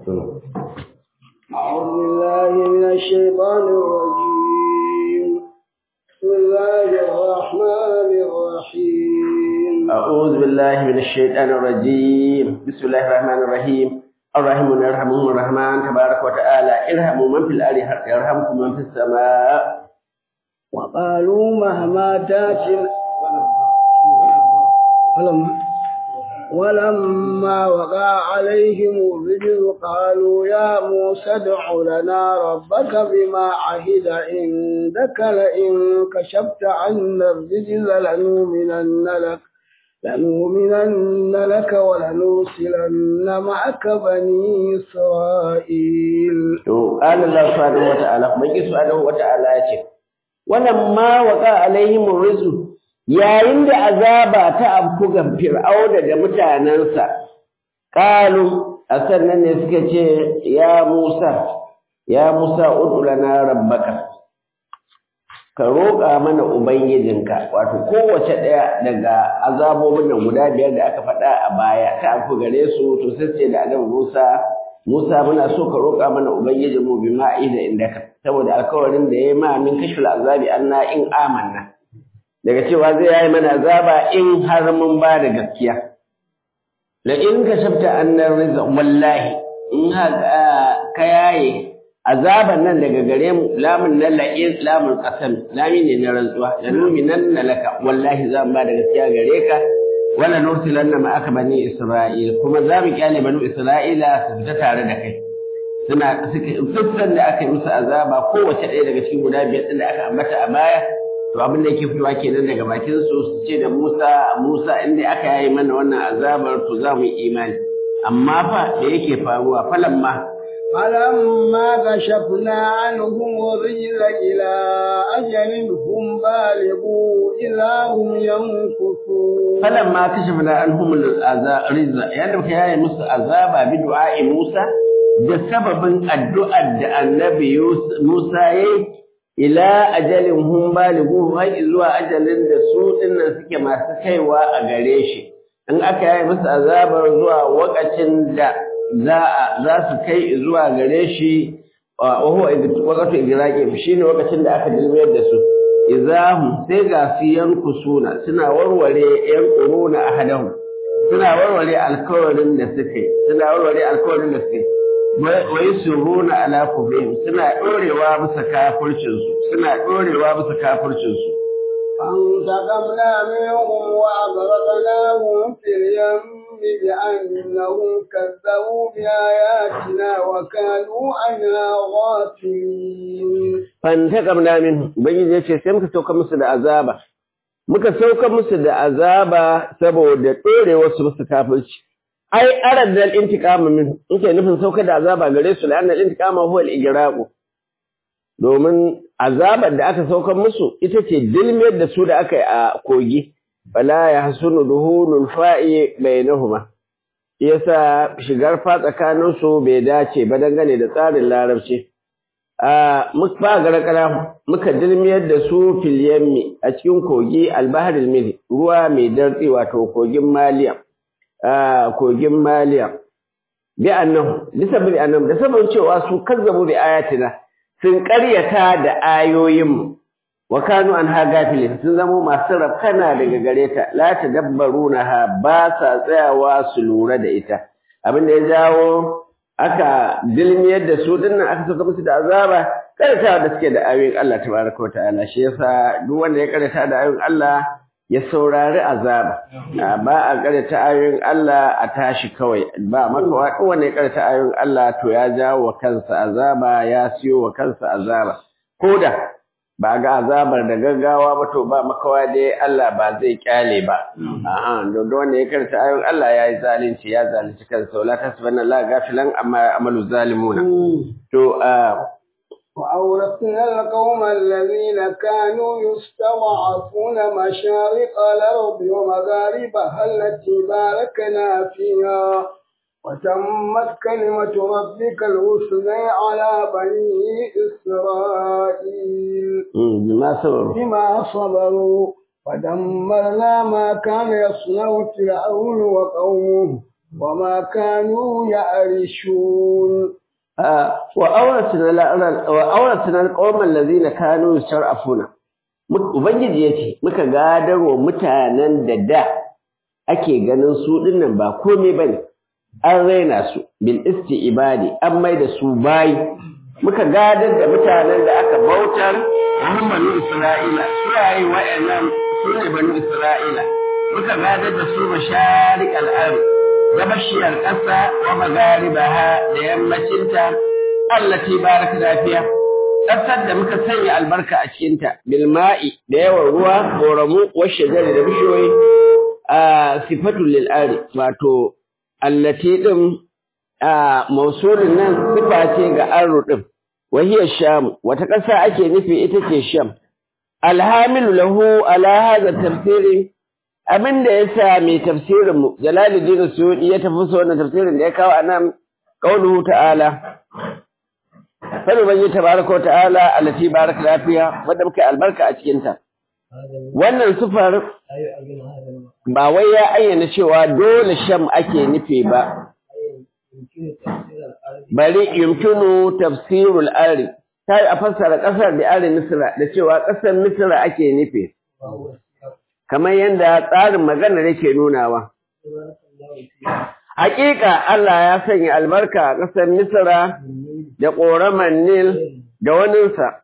أعوذ بالله من الشيطان الرجيم بسم الله الرحمن الرحيم أعوذ بالله من الشيطان الرجيم بسم الله الرحمن الرحيم الرحمن يرحمهم الرحمن تبارك وتعالى ارحموا من في الأرض يرحمكم من في السماء وقالوا مهما تاتي ولما ولما وقع عليهم الرجل قالوا يا موسى ادع لنا ربك بما عهد عندك لئن كشفت عنا الرجل لنؤمنن لك لنؤمنن لك ولنرسلن معك بني إسرائيل قال الله سبحانه وتعالى من سبحانه وتعالى ولما وقع عليهم الرجل yayin da azaba ta afku ga fir'auna da mutanensa qalu a sannan ne suka ce ya Musa ya Musa ud'u lana rabbaka ka roƙa mana ubangijinka wato kowace ɗaya daga azabobin nan guda biyar da aka faɗa a baya ta afku gare su to sai ce da annabi Musa Musa muna so ka roƙa mana ubangijinmu bi ma'ida indaka saboda alkawarin da ya yi ma min kashful azabi anna in amanna daga cewa zai yayi mana azaba in har mun ba da gaskiya la in ka shafta annar rizq wallahi in ka yaye azaban nan daga gare mu lamun nan la in lamun qasam lami ne na rantsuwa la numinanna laka wallahi za mu ba da gaskiya gare ka wala nursilanna ma aka bani isra'il kuma za mu kyale banu isra'ila su fita tare da kai suna suka da aka yi musu azaba kowace ɗaya daga cikin guda biyar ɗin da aka ambata a baya to abin da yake fitowa kenan daga bakin su su ce da Musa Musa in dai aka yayi mana wannan azabar to za mu yi imani amma fa da yake faruwa falamma فلما كشفنا عنهم الرجل إلى أجل هم بالغوا إذا هم ينكثون فلما كشفنا عنهم الرجل يعني muka yayi musu azaba bi du'a'i Musa da sababin addu'ar da annabi Musa yayi ila ajalin hum balighu har zuwa ajalin da su dinnan suke masu kaiwa a gare shi in aka yi musu azabar zuwa wakacin da za za su kai zuwa gare shi wa huwa waqatu igraqi shine wakacin da aka dilmiyar da su idahum sai ga su yankusuna suna warware yan quruna ahadahum suna warware alkawarin da suke suna warware alkawarin da suke wai suruna ala kufrihim suna dorewa bisa kafircin su suna dorewa bisa kafircin su فانتقمنا منهم وأغرقناهم في اليم بأنهم كذبوا بآياتنا وكانوا عنها غافلين فانتقمنا منهم بيجي yace sai muka sauka musu da azaba muka sauka musu da azaba saboda dorewar su musu kafirci ai aradal intiqama min yake nufin sauka da azaba gare su la annal intiqama huwa al domin azabar da aka saukar musu ita ce dilmiyar da su da aka yi a kogi fala yahsunu duhulul fa'i bainahuma yasa shigar fa tsakanin su bai dace ba dangane da tsarin larabci a muka garakara muka dilmiyar da su fil yammi a cikin kogi albaharil mili ruwa mai dartsi wato kogin maliya kogin maliya bi annahu bisa bi annahu da sabon cewa su kazzabu bi ayatina sun ƙaryata da ayoyin wa kanu an gafilin sun zamo masu rafkana daga gare ta la tadabbarunaha ba sa tsayawa su lura da ita abin da ya jawo aka dilmiyar da su dinnan aka saka musu da azaba karyatawa da suke da ayoyin Allah tabaraka wa ta'ala shi yasa duk wanda ya karyata da ayoyin Allah ya saurari azaba ba a karanta ayoyin Allah a tashi kawai ba makawa duk wanda ya karanta ayoyin Allah to ya jawo wa kansa azaba ya siyo wa kansa azaba koda ba ga azabar da gaggawa ba to ba makawa dai Allah ba zai kyale ba a'a don wanda ya karanta ayoyin Allah ya yi zalunci ya zalunci kansa wala tasbanna la gafilan amma amalu zalimuna to وأورثنا القوم الذين كانوا يستضعفون مشارق الأرض ومغاربها التي باركنا فيها وتمت كلمة ربك الحسنى على بني إسرائيل بما صبروا بما صبروا ودمرنا ما كان يصنع فرعون وقومه وما كانوا يعرشون وأورثنا القوم الذين كانوا يستضعفون Ubangiji ya ce, Muka gadarwa mutanen da da ake ganin su dinnan ba komai ba ne, an raina su, bil isti ibadi, an mai da su bayi, muka gadar da mutanen da aka bautar wani banu Isra'ila, su yayi wa'annan su ne banu Isra'ila, muka gadar da su masharik al'ari, gabashiyar ƙasa wa magaribaha da yammacinta, allati baraka lafiya. ƙasar da muka sanya albarka a cikinta bilma'i da yawan ruwa ƙoramu washe jari da bishiyoyi a sifatul lil'ari wato allati ɗin a mausulin nan sifa ce ga aro ɗin wahiyar sham wata ƙasa ake nufi ita ce sham alhamilu lahu ala hadha tafsirin abin da ya sa mai tafsirin mu jalaluddin suyudi ya tafi so wannan tafsirin da ya kawo anan qauluhu ta'ala Fari ban yi tabaraka ta'ala allati baraka lafiya wadda muka albarka a cikin ta. Wannan sufar ba wai ya ayyana cewa dole sham ake nufi ba. Bari yumkinu tafsirul ari. Ta yi a fassara ƙasar da ari Misra da cewa ƙasar Misra ake nufi. Kamar yadda tsarin magana yake nunawa. Hakika Allah ya sanya albarka a ƙasar Misra da ƙoraman Nil da waninsa.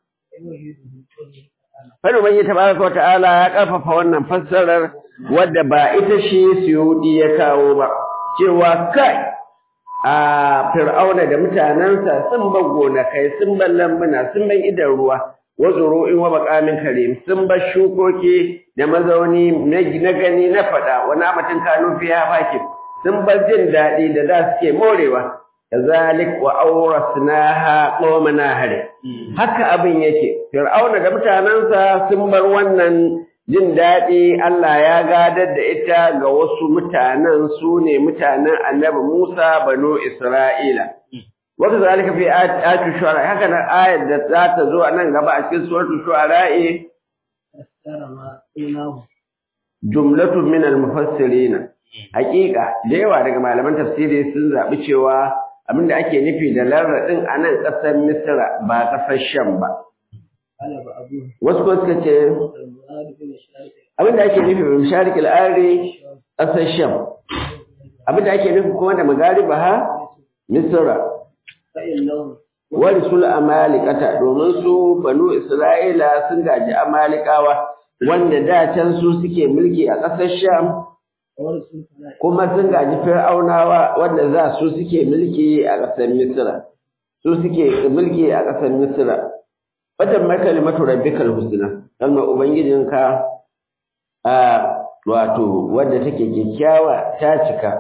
Fadu Banyi Tabaraka wa ta'ala ya ƙarfafa wannan fassarar wadda ba ita shi Suyudi ya kawo ba, cewa kai a Fir'auna da mutanensa sun bar gonakai, sun bar lambuna, sun bar idan ruwa, wasu in wa makamin karim, sun bar shukoki da mazauni na gani na faɗa, wani amatin kanu fiya fakin, sun bar jin daɗi da da suke morewa. kazalik wa awrasnaha qawman ahli haka abin yake fir'auna da mutanansa sun bar wannan jin dadi Allah ya gadar da ita ga wasu mutanen su ne mutanen annabi Musa banu Isra'ila wa kazalika fi ayati shu'ara haka nan ayat da za ta zo nan gaba a cikin suratul shu'ara jumlatun min al-mufassirin Hakika da yawa daga malaman tafsiri sun zaɓi cewa abinda ake nufi da larraɗin a nan ƙasar Misra ba ƙasar Sham ba. Wasu ko suka ce abinda ake nufi da Masharik al'ari ƙasar Sham. Abinda ake nufi kuma da Magariba ha Misra. Wani sul Amalikata domin su Banu Isra'ila sun gaji Amalikawa wanda da can su suke mulki a ƙasar Sham. kuma sun gaji fir'aunawa wanda za su suke mulki a ƙasar Misra su suke mulki a ƙasar Misra watan mai kalimatu rabbikal husna kalmar ubangijinka a wato wadda take kyakkyawa ta cika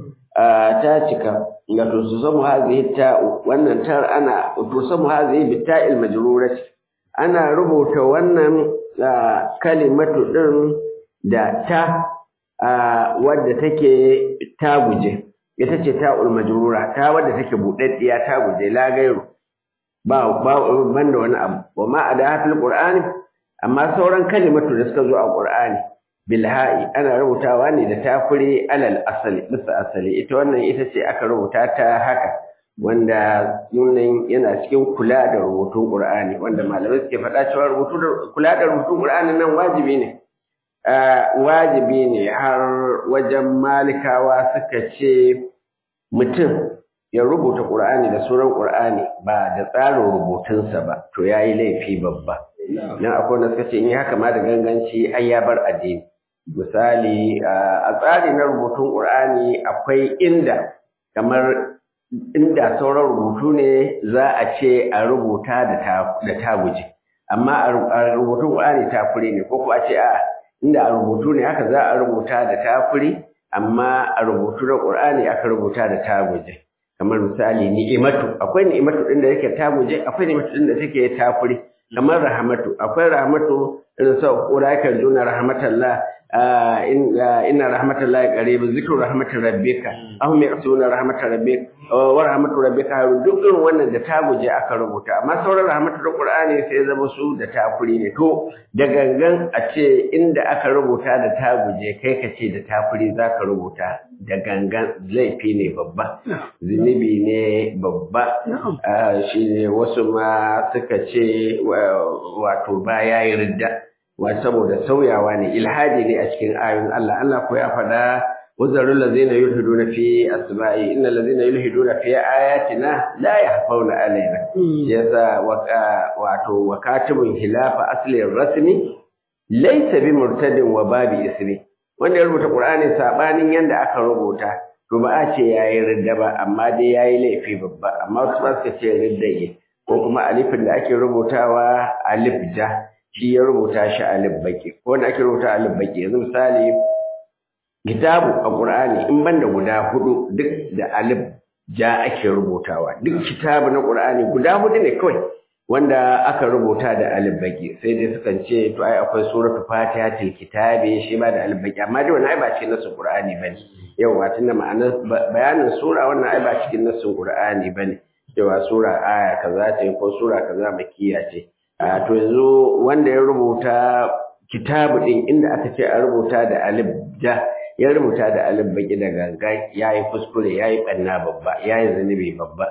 ta cika ga to su samu hazihi ta wannan tar ana to samu hazihi bita'il majrurati ana rubuta wannan kalimatu din da ta wadda take ta guje ita ce ta ulmajrura ta wadda take budaddiya ta guje la gairu ba ba banda wani abu wa ma ada fil qur'ani amma sauran kalimatu da suka zo a qur'ani bil ha'i ana rubutawa ne da tafuri alal asali bisa asali ita wannan ita ce aka rubuta ta haka wanda nunan yana cikin kula da rubutun qur'ani wanda malamai suke faɗa cewa rubutu kula da rubutun qur'ani nan wajibi ne wajibi ne har wajen malikawa suka ce mutum ya rubuta ƙur'ani da suran ƙur'ani ba da tsarin rubutunsa ba to ya yi laifi babba don akwai wanda suka ce in yi haka ma da ganganci ai ya bar addini misali a tsari na rubutun ƙur'ani akwai inda kamar inda sauran rubutu ne za a ce a rubuta da taguje amma a rubutun ƙur'ani takure ne ko kuma a ce a'a inda a rubutu ne haka za a rubuta da tafuri amma a rubutu na Qur'ani aka rubuta da taguje kamar misali ni'imatu akwai ni'imatu din da yake taguje akwai ni'imatu din da take tafuri kamar rahmatu akwai rahmatu irin sa ulaika juna rahmatallah inna rahmatallahi qarib zikru rahmatir rabbika ahum yaqtuna rahmatar rabbik wa rahmatu rabbika duk irin wannan da taguje aka rubuta amma sauran rahmatul qur'ani sai zama su da tafuri ne to da gangan a ce inda aka rubuta da taguje kai ka ce da tafuri zaka rubuta da gangan laifi ne babba zunubi ne babba shi ne wasu ma suka ce wato ba ya yi ridda wa saboda sauyawa ne ilhadi ne a cikin ayoyin Allah Allah ko ya faɗa wazarul ladzina yulhiduna fi asma'i innal ladzina yulhiduna fi ayatina la yahfauna alaina yasa wato wakatibun hilafa aslin rasmi laysa bi murtadin wa babi ismi wanda ya rubuta qur'ani sabanin yanda aka rubuta to ba a ce yayi ridda ba amma dai yayi laifi babba amma wasu ba suka ce ridda ko kuma alifin da ake rubutawa alif ja shi ya rubuta shi alif baki ko wanda ake rubuta alif baki yanzu misali kitabu a Qur'ani in banda guda hudu duk da alif ja ake rubutawa duk kitabu na Qur'ani guda hudu ne kawai wanda aka rubuta da alif baki sai dai sukan ce to ai akwai suratu fatihatul kitabi shi ba da alif baki amma dai wannan ai ba cikin nasu Qur'ani bane yawa tunda ma'anar bayanin sura wannan ai ba cikin nasu Qur'ani bane yawa sura aya kaza ce ko sura kaza makiya ce a to yanzu wanda ya rubuta kitabu din inda aka ce a rubuta da alif ja ya rubuta da alif baki da ganga ya yi kuskure ya yi ɓanna babba ya yi zunubi babba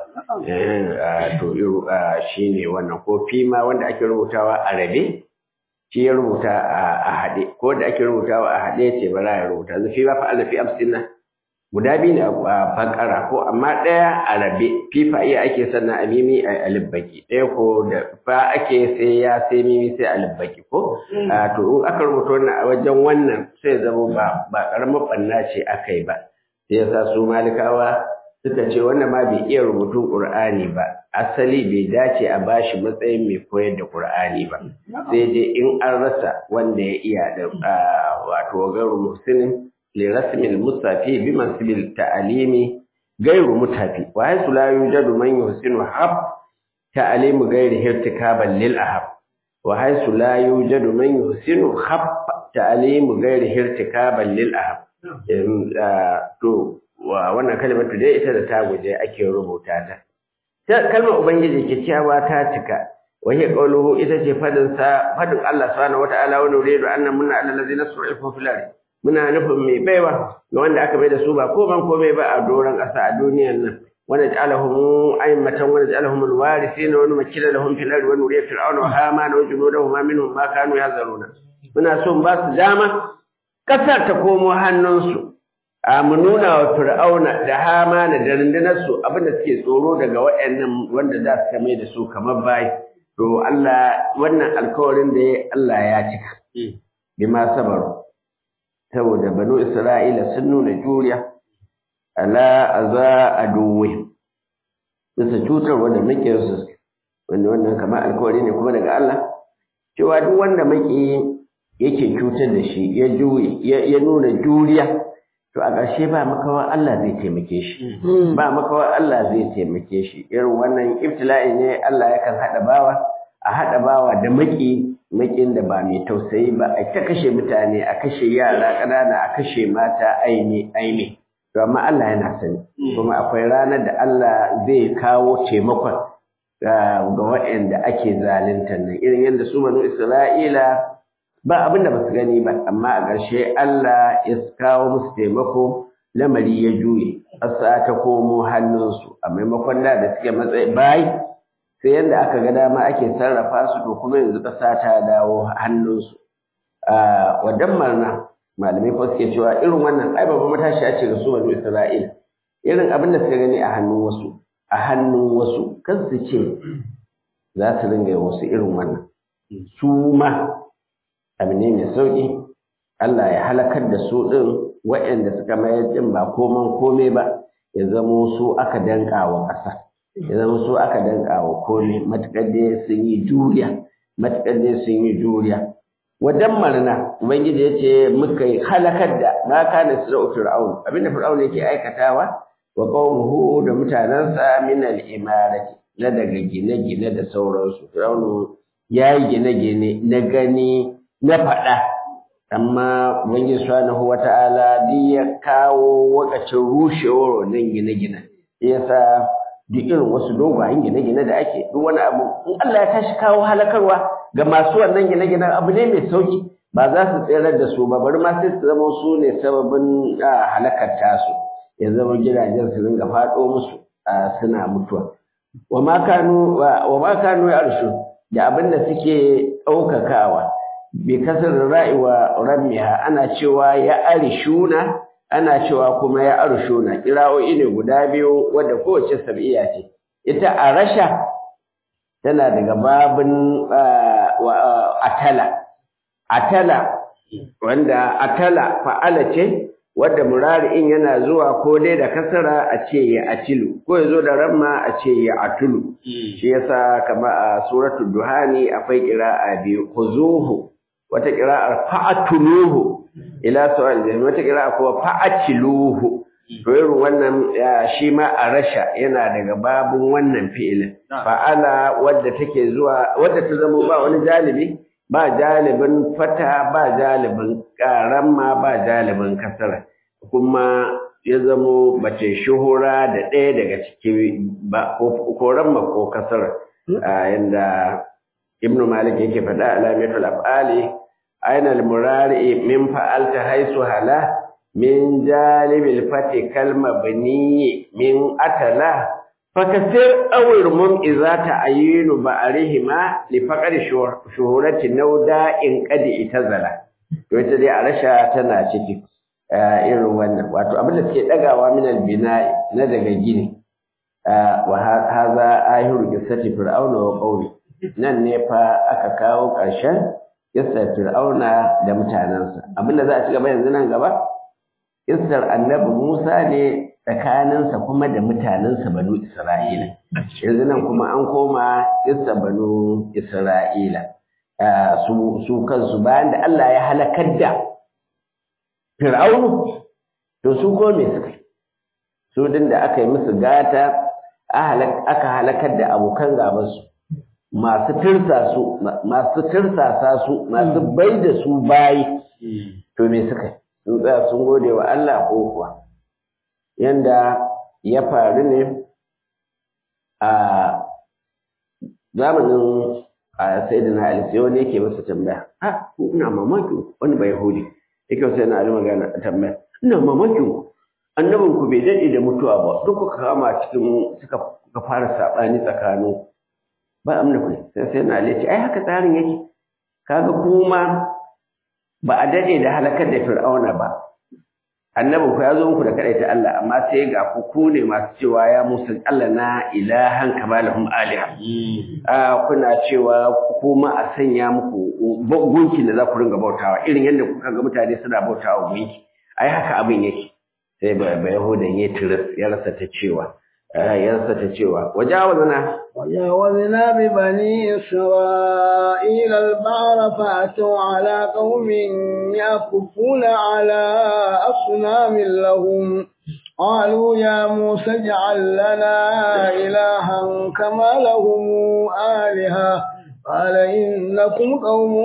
to shi ne wannan ko fima wanda ake rubutawa a rabe shi ya rubuta a haɗe ko da ake rubutawa a haɗe ce ba za ya rubuta zafi ba fa alafi amsina guda biyu ne a fakara ko amma ɗaya a rabe fifa iya ake sannan a mimi a alif baki ɗaya ko da fa ake sai ya sai mimi sai alif baki ko to in aka rubuta wannan a wajen wannan sai zama ba ba karamar banna ce aka yi ba sai yasa su malikawa suka ce wannan ma bai iya rubutun qur'ani ba asali bai dace a bashi matsayin mai koyar da qur'ani ba sai dai in an rasa wanda ya iya da wato gairu muhsinin لرسم المصطفى بمنصب التعليم غير متفي وحيث لا يوجد من يحسن حب تعليم غيره ارتكابا للأحب وحيث لا يوجد من يحسن حب تعليم غيره ارتكابا للأحب to wannan kalmar dai ita da ta guje ake rubuta ta kalmar ubangiji kyakkyawa ta cika وهي قوله إذا فدن سا فدن الله سبحانه وتعالى ونريد أن من على الذين سرعوا في الأرض muna nufin mai baiwa ga wanda aka bai da su ba ko ban komai ba a doron ƙasa a duniyar nan wanda ja'alahum a'immatan wanda ja'alahum alwarisina wa numakkina lahum fil ardi wa nuriya fir'auna wa hamana wa junudahum minhum ma kanu yazaruna muna son ba su dama ƙasar ta komo hannunsu a mu nuna wa fir'auna da hamana da rundunar su abinda suke tsoro daga waɗannan wanda za su kame da su kamar bayi to Allah wannan alkawarin da Allah ya cika bima sabaru saboda banu Isra'ila sun nuna juriya ala aza aduwe bisa cutar wanda muke su wanda wannan kamar alkawari ne kuma daga Allah cewa duk wanda muke yake cutar da shi ya juye ya nuna juriya to a ƙarshe ba makawa Allah zai taimake shi ba makawa Allah zai taimake shi irin wannan ibtila'i ne Allah yakan haɗa bawa a haɗa bawa da maki makin da ba mai tausayi ba a ta kashe mutane a kashe yara ƙanana a kashe mata aini aini to amma Allah yana sani kuma akwai ranar da Allah zai kawo taimakon ga waɗanda ake zalunta nan irin yadda su banu Isra'ila ba abin da ba su gani ba amma a ƙarshe Allah ya kawo musu taimako lamari ya juye ƙasa ta komo hannunsu a maimakon da da suke matsayi bayi sai yadda aka ga dama ake sarrafa su to kuma yanzu ƙasa ta dawo hannunsu wa dammarna malamai ko suke cewa irin wannan ai babban matashi a ce ga su banu Isra'ila irin abin da suka gani a hannun wasu a hannun wasu kan su ce za su ringa wasu irin wannan su ma abu ne mai sauƙi Allah ya halakar da su ɗin waɗanda suka mayar ɗin ba koman kome ba ya zamo su aka danƙa wa ƙasa ya zama su aka danƙa wa kome matuƙar dai sun yi juriya matuƙar dai sun yi juriya wajen marna ubangiji ya ce muka yi halakar da ma kana sira'u fir'aun abinda fir'aun yake aikatawa wa qaumuhu da mutanansa min al-imarati na daga gine-gine da sauransu fir'aunu ya yi gine-gine na gani na faɗa amma ubangiji subhanahu wata'ala duk ya kawo wakacin rushewar wannan gine-gine yasa duk irin wasu dogayen gine-gine da ake duk wani abu in Allah ya tashi kawo halakarwa ga masu wannan gine-ginen abu ne mai sauki ba za su tserar da su ba bari ma sai su zama su ne sababin halakar tasu ya zama gidajen su ringa faɗo musu suna mutuwa wa ma kanu wa ma kanu yarshu da abin da suke ɗaukakawa bi kasar ra'i wa ramiha ana cewa ya arishuna ana cewa kuma ya arshuna kira'o'i ne guda biyu wadda kowace sab'iya ce ita a rasha tana daga babin atala atala wanda atala fa'ala ce wadda murari'in yana zuwa ko dai da kasara a ce ya atilu ko ya zo da ramma a ce ya atulu shi yasa kama a suratul duhani akwai qira'a biyu khuzuhu wata qira'ar fa'atuluhu ila sawal jahim wata qira'a kuma fa'atiluhu to irin wannan shi ma a rasha yana daga babun wannan fi'ilin fa'ala wadda take zuwa wadda ta zama ba wani jalibi ba jalibin fata ba jalibin ƙaramma ba jalibin kasara kuma ya zamo bace shuhura da ɗaya daga ciki ba ko ramma ko kasara yanda ibn malik yake faɗa alamatul af'ali aina al-murari min fa'alta haisu hala min jalibil fati kalma bani min atala fakasir awir mum iza ta'ayinu ba'arihima li faqari shuhurati nauda in qadi itazala to ita dai a rasha tana ciki irin wannan wato abin da suke dagawa min albina'i na daga gini wa hadha ahiru qissati fir'auna wa qawmi nan ne fa aka kawo ƙarshen kissar fir'auna da mutanensa abin da za a ci gaba yanzu nan gaba kissar annabi Musa ne tsakaninsa kuma da mutanensa banu Isra'ila. Yanzu nan kuma an koma kissar banu Isra'ila. Su kansu bayan da Allah ya halakar da Fir'aunu, to su ko me suka yi? Su din da aka yi musu gata, aka halakar da abokan gabansu. Masu tirsasa su, masu tirsasa su, masu bai da su bayi, to me suka yi? sun tsaya sun gode wa Allah ko kuwa yanda ya faru ne a zamanin a sayyidina Ali sai wani yake masa tambaya a ina mamakin wani bai yahudi yake sai na Ali magana tambaya ina mamakin annabin ku bai dade da mutuwa ba duk kuka kama cikin suka ka fara sabani tsakanin ba amna ku sai sai na Ali ce ai haka tsarin yake kaga kuma ba a daɗe da halakar da fir'auna ba annabin ku ya zo muku da kaɗai ta Allah amma sai ga ku ku ne masu cewa ya musu Allah na ilahan kama lahum aliha a kuna cewa kuma a sanya muku gunki da za ku ringa bautawa irin yadda kuka ga mutane suna bautawa gunki ai haka abin yake sai ba yahudan ya tiris ya rasa ta cewa ya rasa ta cewa wajawazna وجاوزنا ببني إسرائيل البحر فأتوا على قوم يكفون على أصنام لهم قالوا يا موسى اجعل لنا إلها كما لهم آلهة قال إنكم قوم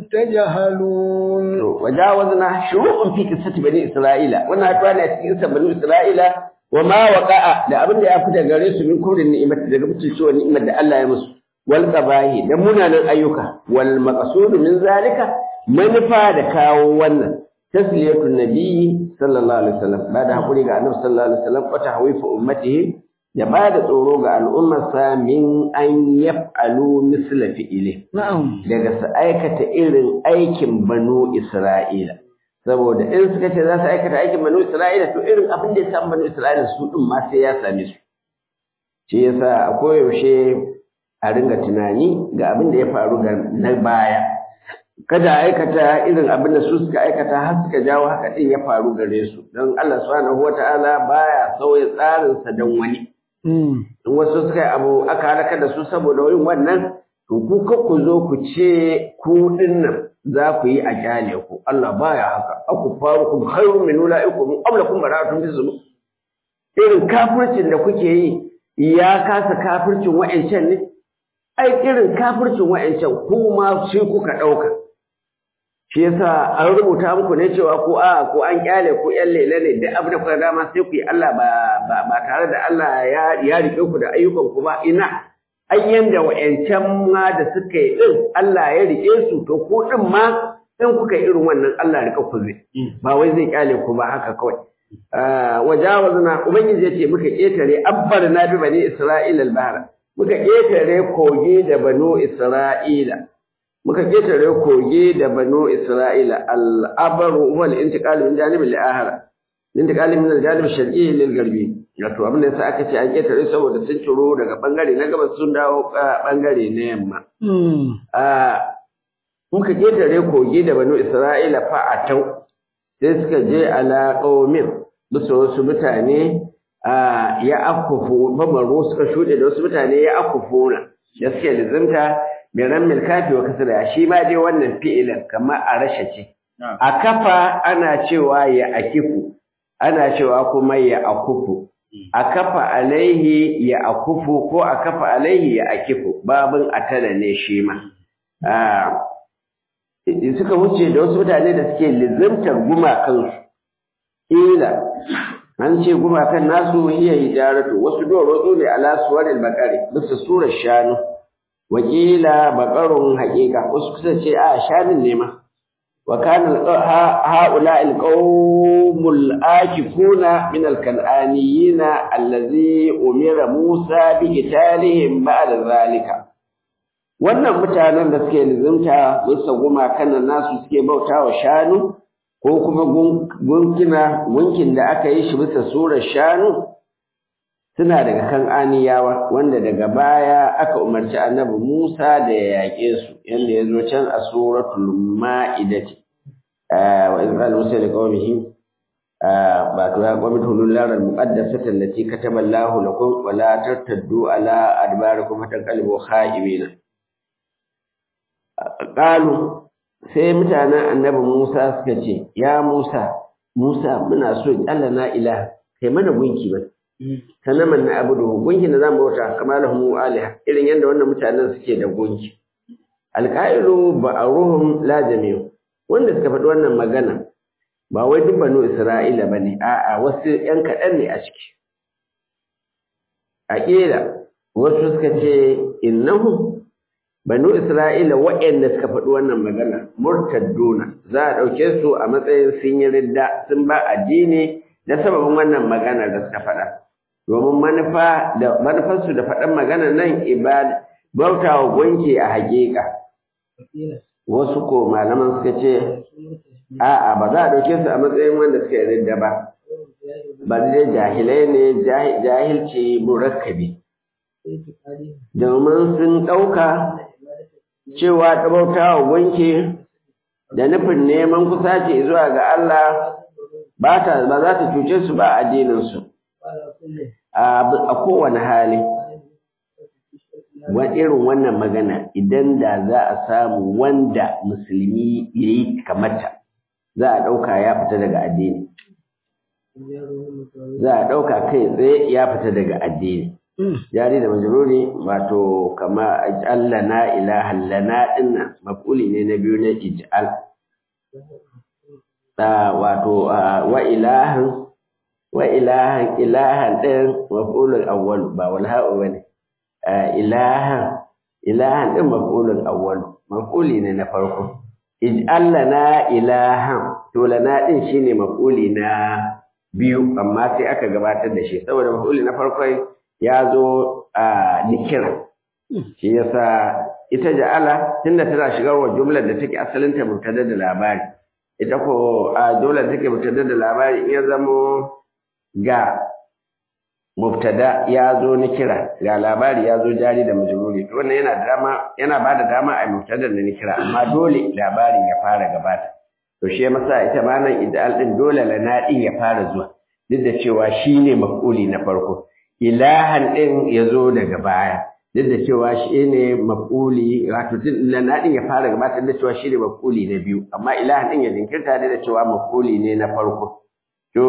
تجهلون وجاوزنا شروع في قصة بني إسرائيل وانا أتوانا في قصة بني إسرائيل wa ma waqa'a da abin da ya fita gare su min kurin ni'imati daga mutuncewa ni'imar da Allah ya musu wal qabahi da munanan ayyuka wal maqsud min zalika manufa da kawo wannan tasliyatu nabiyyi sallallahu alaihi wasallam ba da hakuri ga annabi sallallahu alaihi wasallam wa tahwifu ummatihi da ba da tsoro ga al'ummarsa min an yaf'alu misla fi'ili na'am daga su aikata irin aikin banu isra'ila saboda in suka ce za su aikata aikin banu Isra'ila to irin abin da ya samu banu Isra'ila su din ma sai ya same su shi yasa a koyaushe a ringa tunani ga abin da ya faru ga na baya kada a aikata irin abin da su suka aikata har suka jawo haka din ya faru gare su don Allah subhanahu wata'ala baya sauya tsarinsa don wani in wasu suka yi abu aka halaka da su saboda yin wannan to ku ku zo ku ce ku dinnan za ku yi a kyale ku Allah baya haka aku faru ku khairu min ulaikum qablakum baratun bisu irin kafircin da kuke yi ya kasa kafircin wa'ancan ne ai irin kafircin wa'ancan ku ma sai kuka dauka shi yasa an rubuta muku ne cewa ko a ko an kyale ku yan lele ne da abin da kuka dama sai ku yi Allah ba ba tare da Allah ya ya rike ku da ayyukan ku ba ina ayyan da wa'yancan ma da suka yi ɗin Allah ya riƙe su to ko ɗin ma in kuka yi irin wannan Allah rika ku zai ba wai zai kyale ku ba haka kawai wajawazna ubangiji yace muka ketare abbar na bi bani isra'ila al-bahra muka ketare kogi da banu isra'ila muka ketare kogi da banu isra'ila al-abru huwa al-intiqal min janib al-ahra intiqal min al-janib al-sharqi lil-gharbi wato abin da yasa aka ce an ketare saboda sun ciro daga bangare na gabas sun dawo bangare na yamma muka ketare kogi da banu isra'ila fa'atau sai suka je ala qaumin bisa wasu mutane ya akufu bamaro suka shuɗe da wasu mutane ya akufuna da suke lizimta mai rammil kafi wa kasira shi ma dai wannan fi'ilin kamar a rasha ce a kafa ana cewa ya akifu ana cewa kuma ya akufu a kafa alaihi ya akufu ko a kafa alaihi ya akifu babin atala ne shi ma suka wuce da wasu mutane da suke lizimtar gumakansu ila an ce gumakan nasu hiya hijaratu wasu doro ne ala suwaril bakari bisa surar shanu wakila bakarun haƙiƙa wasu kusa ce a shanin ne ma wa kana haula alqawmul akifuna min alkan'aniyina allazi umira musa bi qitalihim ba'da zalika wannan mutanen da suke lizimta bisa gumakan nasu suke bautawa shanu ko kuma gunkina gunkin da aka yi shi bisa surar shanu suna daga kan aniyawa wanda daga baya aka umarci annabi Musa da ya yaƙe su yanda ya zo can a suratul ma'idati wa in qala Musa li qaumihi ba to ya qawmi tulul laral muqaddasata allati kataba Allahu lakum wa la tartaddu ala adbarikum fatanqalibu kha'ibina qalu sai mutanen annabi Musa suka ce, Ya Musa, Musa muna so Allah na ila, kai mana gunki ba. Sanaman na abu da gunki na zamu bauta kamar da mu aliha, irin yadda wannan mutanen suke da gunki. Alƙa'ilu ba a ruhun lajamiyu, wanda suka faɗi wannan magana, ba wai duk banu Isra'ila ba ne, a'a wasu ‘yan kaɗan ne a ciki. A ƙila, wasu suka ce, innahu banu Isra'ila waɗanda suka faɗi wannan magana murtadduna za a ɗauke su a matsayin sun yi ridda sun ba addini da sababin wannan magana da suka faɗa domin manufa da manufarsu da faɗan magana nan ibada bautawa gunki a haƙiƙa wasu ko malaman suka ce a'a ba za a ɗauke su a matsayin wanda suka yi ridda ba ba dai jahilai ne jahilci murakkabi domin sun ɗauka cewa ta bauta wa gunki da nufin neman kusaci zuwa ga Allah ba ta ba za ta cuce su ba addininsu a kowane hali wa irin wannan magana idan da za a samu wanda musulmi ya yi kamata za a ɗauka ya fita daga addini za a ɗauka kai tsaye ya fita daga addini jari da majruri wato kama ij'al lana ilahan lana dinnan maf'uli ne na biyu na ij'al da wato wa ilahan wa ilahan ilahan din maf'ulul awwal ba wal ha'u bane ilahan ilahan din maf'ulul awwal maf'uli ne na farko ij'al lana ilahan to lana din shine maf'uli na biyu amma sai aka gabatar da shi saboda maf'uli na farko ya zo a nikira shi yasa ita ja'ala tunda tana shigar wa jumlar da take asalin ta mubtada da labari ita ko a jumlar take mubtada da labari in ya zamo ga mubtada ya zo nikira ga labari ya zo jari da majruri to wannan yana dama yana bada dama a mubtada da nikira amma dole labarin ya fara gabata to shi masa ita ma nan idal din dole lana din ya fara zuwa duk da cewa shine maf'uli na farko ilahan ɗin ya zo daga baya duk da cewa shi ne maf'uli wato lana ɗin ya fara gabatar da cewa shi ne maf'uli na biyu amma ilahan ɗin ya jinkirta da cewa maf'uli ne na farko to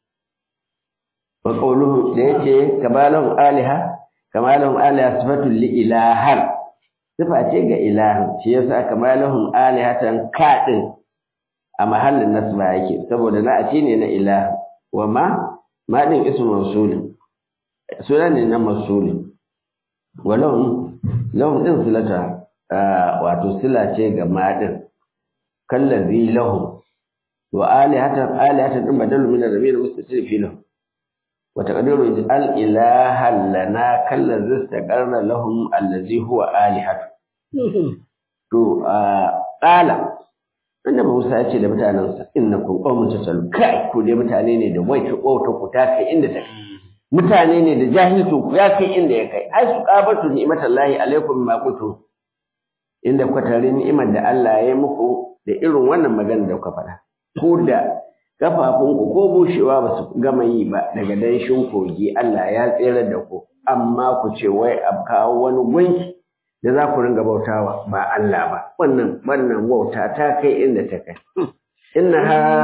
wa qawluhu da yace kamalahum aliha kamalahum aliha sifatul li ilahan sifa ce ga ilahan shi yasa kamalahum alihatan kaɗin a mahallin nasba yake saboda na a ne na ilaha wa ma ma ɗin ismu mausulin suna ne na masuli walahum lahum din silata wato sila ce ga madin kallazi lahum wa alihatan alihatan din badalu min ar-rabi mustatir fi lahu wa taqdiru ij'al ilahan lana kallazi istaqarra lahum allazi huwa alihatu to qala annabi Musa ya ce da mutanensa innakum qaumun tasalu kai ku dai mutane ne da wai ta ku ta kai inda ta kai mutane ne da jahilcin ku ya kai inda ya kai ai su qabatu ni'matallahi alaikum ma kuntum inda kuka tare ni'imar da Allah ya yi muku da irin wannan magana da kuka faɗa ko da kafafunku ko bushewa ba su gama yi ba daga danshin kogi Allah ya tsere da ku amma ku ce wai a kawo wani gunki da za ku ringa bautawa ba Allah ba wannan wannan wauta ta kai inda ta kai inna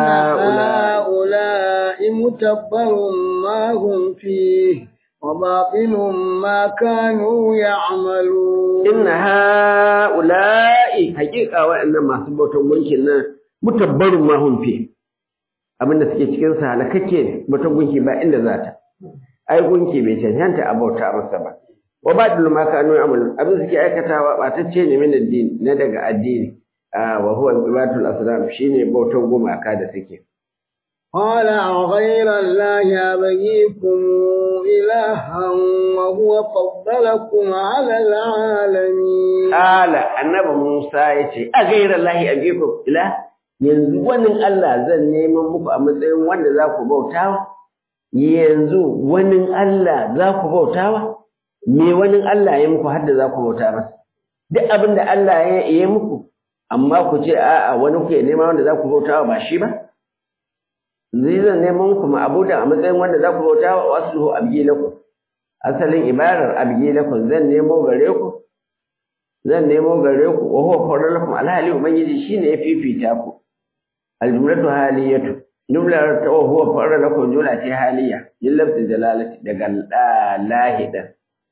هؤلاء متبر ما هم فيه وباطل ما كانوا يعملون إن هؤلاء حقيقة وإن ما سبوتوا gunkin nan mutabbarun ma hum fi abinda suke cikin sa halakakke ne mutum gunki ba inda za ta ai gunki bai cancanta a bauta masa ba wa ba'dul ma kanu ya'malun abin suke aikatawa ba ta ce ne min addini na daga addini wa huwa ibatul asnam shine bautar gumaka da suke قال غير الله أبغيكم إلها وهو فضلكم على العالمين قال النبي موسى يتي أغير الله أبغيكم إله yanzu wani Allah zan neman muku a matsayin wanda za ku bautawa yanzu wani Allah za ku bautawa me wani Allah ya muku har da za ku bauta masa duk abin da Allah ya yi muku amma ku ce a'a wani kuke nema wanda za ku bautawa ba shi ba zai zan neman ku ma'abudan a matsayin wanda za ku bauta wa wasu abgi lakum asalin ibarar abgi lakum zan nemo gare ku zan nemo gare ku wa huwa fadlakum alhali ubangiji shine ya fifita ku aljumlatu haliyatu jumlar ta wa huwa fadlakum jumla ce haliya min lafzi jalalati daga lahida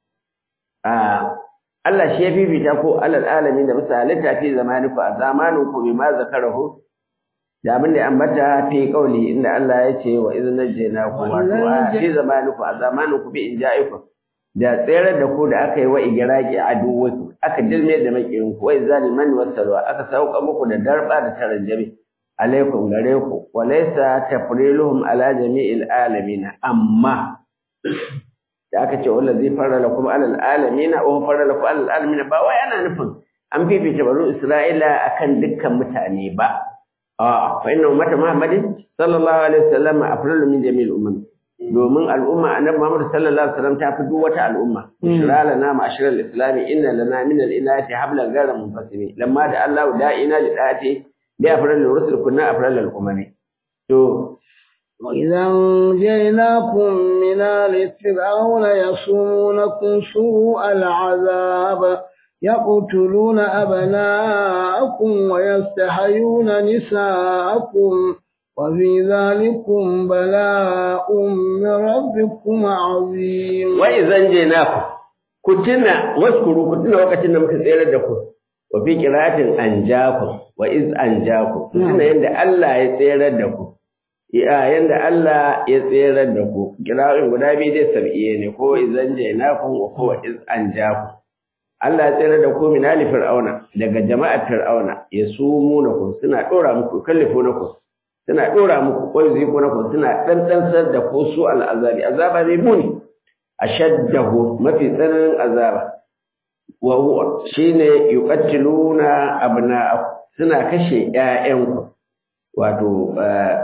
a Allah shi ya fifita ku alal alamin da misalin fi zamaniku a zamaninku bima zakarahu da abin da ya ambata fi kauli inda Allah ya ce wa idan najjayna ku wato a fi zamaniku a zamanin ku bi inja'iku da tsere da ku da aka yi wa igiraki a duwatu aka dilme da makiyin ku wai zaliman wasalwa aka sauka muku da darba da taranjami alaikum gare ku wa laysa tafriluhum ala jami'il alamin amma da aka ce wallazi farra lakum alal alamin wa farra lakum alal alamin ba wai ana nufin an fifita banu Isra'ila akan dukkan mutane ba A'a, fa inna ummata Muhammadin sallallahu alaihi wasallam afdalu min jami'il umam. Domin al'umma annabi Muhammad sallallahu alaihi wasallam ta fi duk wata al'umma. Shira lana ma'ashiral islami inna lana min al-inayati hablan ghayra munfasimi. Lamma da Allah da'ina li da'ati bi afdalil rusul kunna afdalil umami. To وإذا أنجيناكم من آل فرعون يصومونكم سوء العذاب يقتلون أبناءكم ويستحيون نساءكم وفي ذلكم بلاء من ربكم عظيم وإذا أنجيناكم كنتنا واذكروا كنتنا وقتنا مكسيرا دكم وفي قراءة أنجاكم وإذ أنجاكم كنتنا يند الله يسيرا دكم ya yanda Allah ya tserar da ku kira'in guda biyu dai sab'iye ne ko izan jainakum wa ko iz anjakum Allah ya tsere da ku min ali fir'auna daga jama'ar fir'auna ya sumu na ku suna dora muku kallifu na ku suna dora muku ko ziku na ku suna dandansar da ku su al'azabi azaba ne muni ashaddahu mafi tsananin azaba wa huwa shine yuqattiluna abna'akum suna kashe ƴaƴanku wato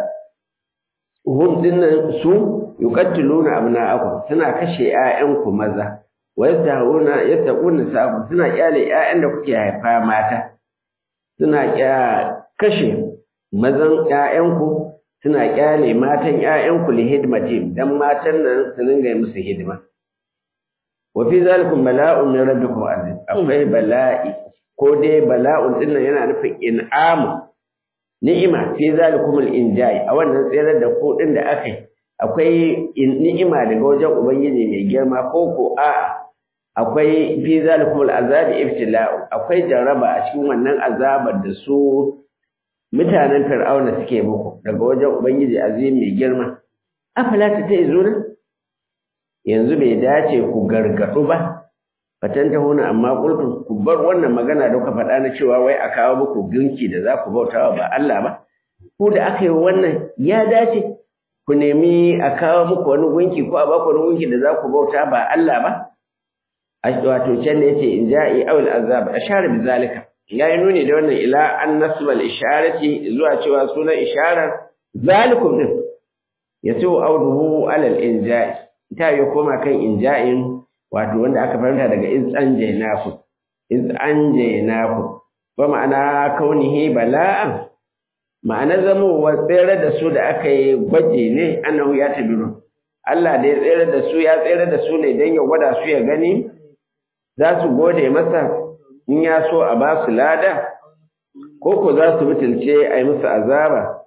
hum dinnan su yuqattiluna abna'akum suna kashe ƴaƴanku maza wa yastahuna yattaquna sabu suna kyale ƴaƴan da kuke haifa mata suna kashe mazan ƴaƴanku suna kyale matan ƴaƴanku li hidmatim dan matan nan su dinga musu hidima wa fi zalikum bala'un min rabbikum azim akwai bala'i ko dai bala'un dinnan yana nufin in'amu ni'ima fi zalikum al-injai a wannan tsere da ko din da aka akwai ni'ima daga wajen ubangiji mai girma ko ko a'a akwai fi zalikum al'azabi ibtila'u akwai jaraba a cikin wannan azabar da su mutanen fir'auna suke muku daga wajen ubangiji azim mai girma afala ta ta'izuna yanzu bai dace ku gargadu ba fatan ta huna amma qultum ku bar wannan magana da kuka faɗa na cewa wai a kawo muku gunki da za ku bautawa ba Allah ba ku da aka yi wannan ya dace ku nemi a kawo muku wani gunki ko a ba ku wani gunki da za ku bauta ba Allah ba a wato can da yace in ja'i awil azab ashara bi zalika yayi nuni da wannan ila an nasbal isharati zuwa cewa sunan isharar zalikum din yasu auduhu alal inja'i ta ya koma kan inja'in wato wanda aka fahimta daga iz anjaynaku iz anjaynaku wa ma'ana kaunihi bala'an ma'ana zamowa tsere da su da aka yi gwaji ne annahu ya tabiru Allah da ya tsere da su ya tsere da su ne don ya gwada su ya gani za su gode masa in ya so a ba su lada ko ko za su mutulce a yi musu azaba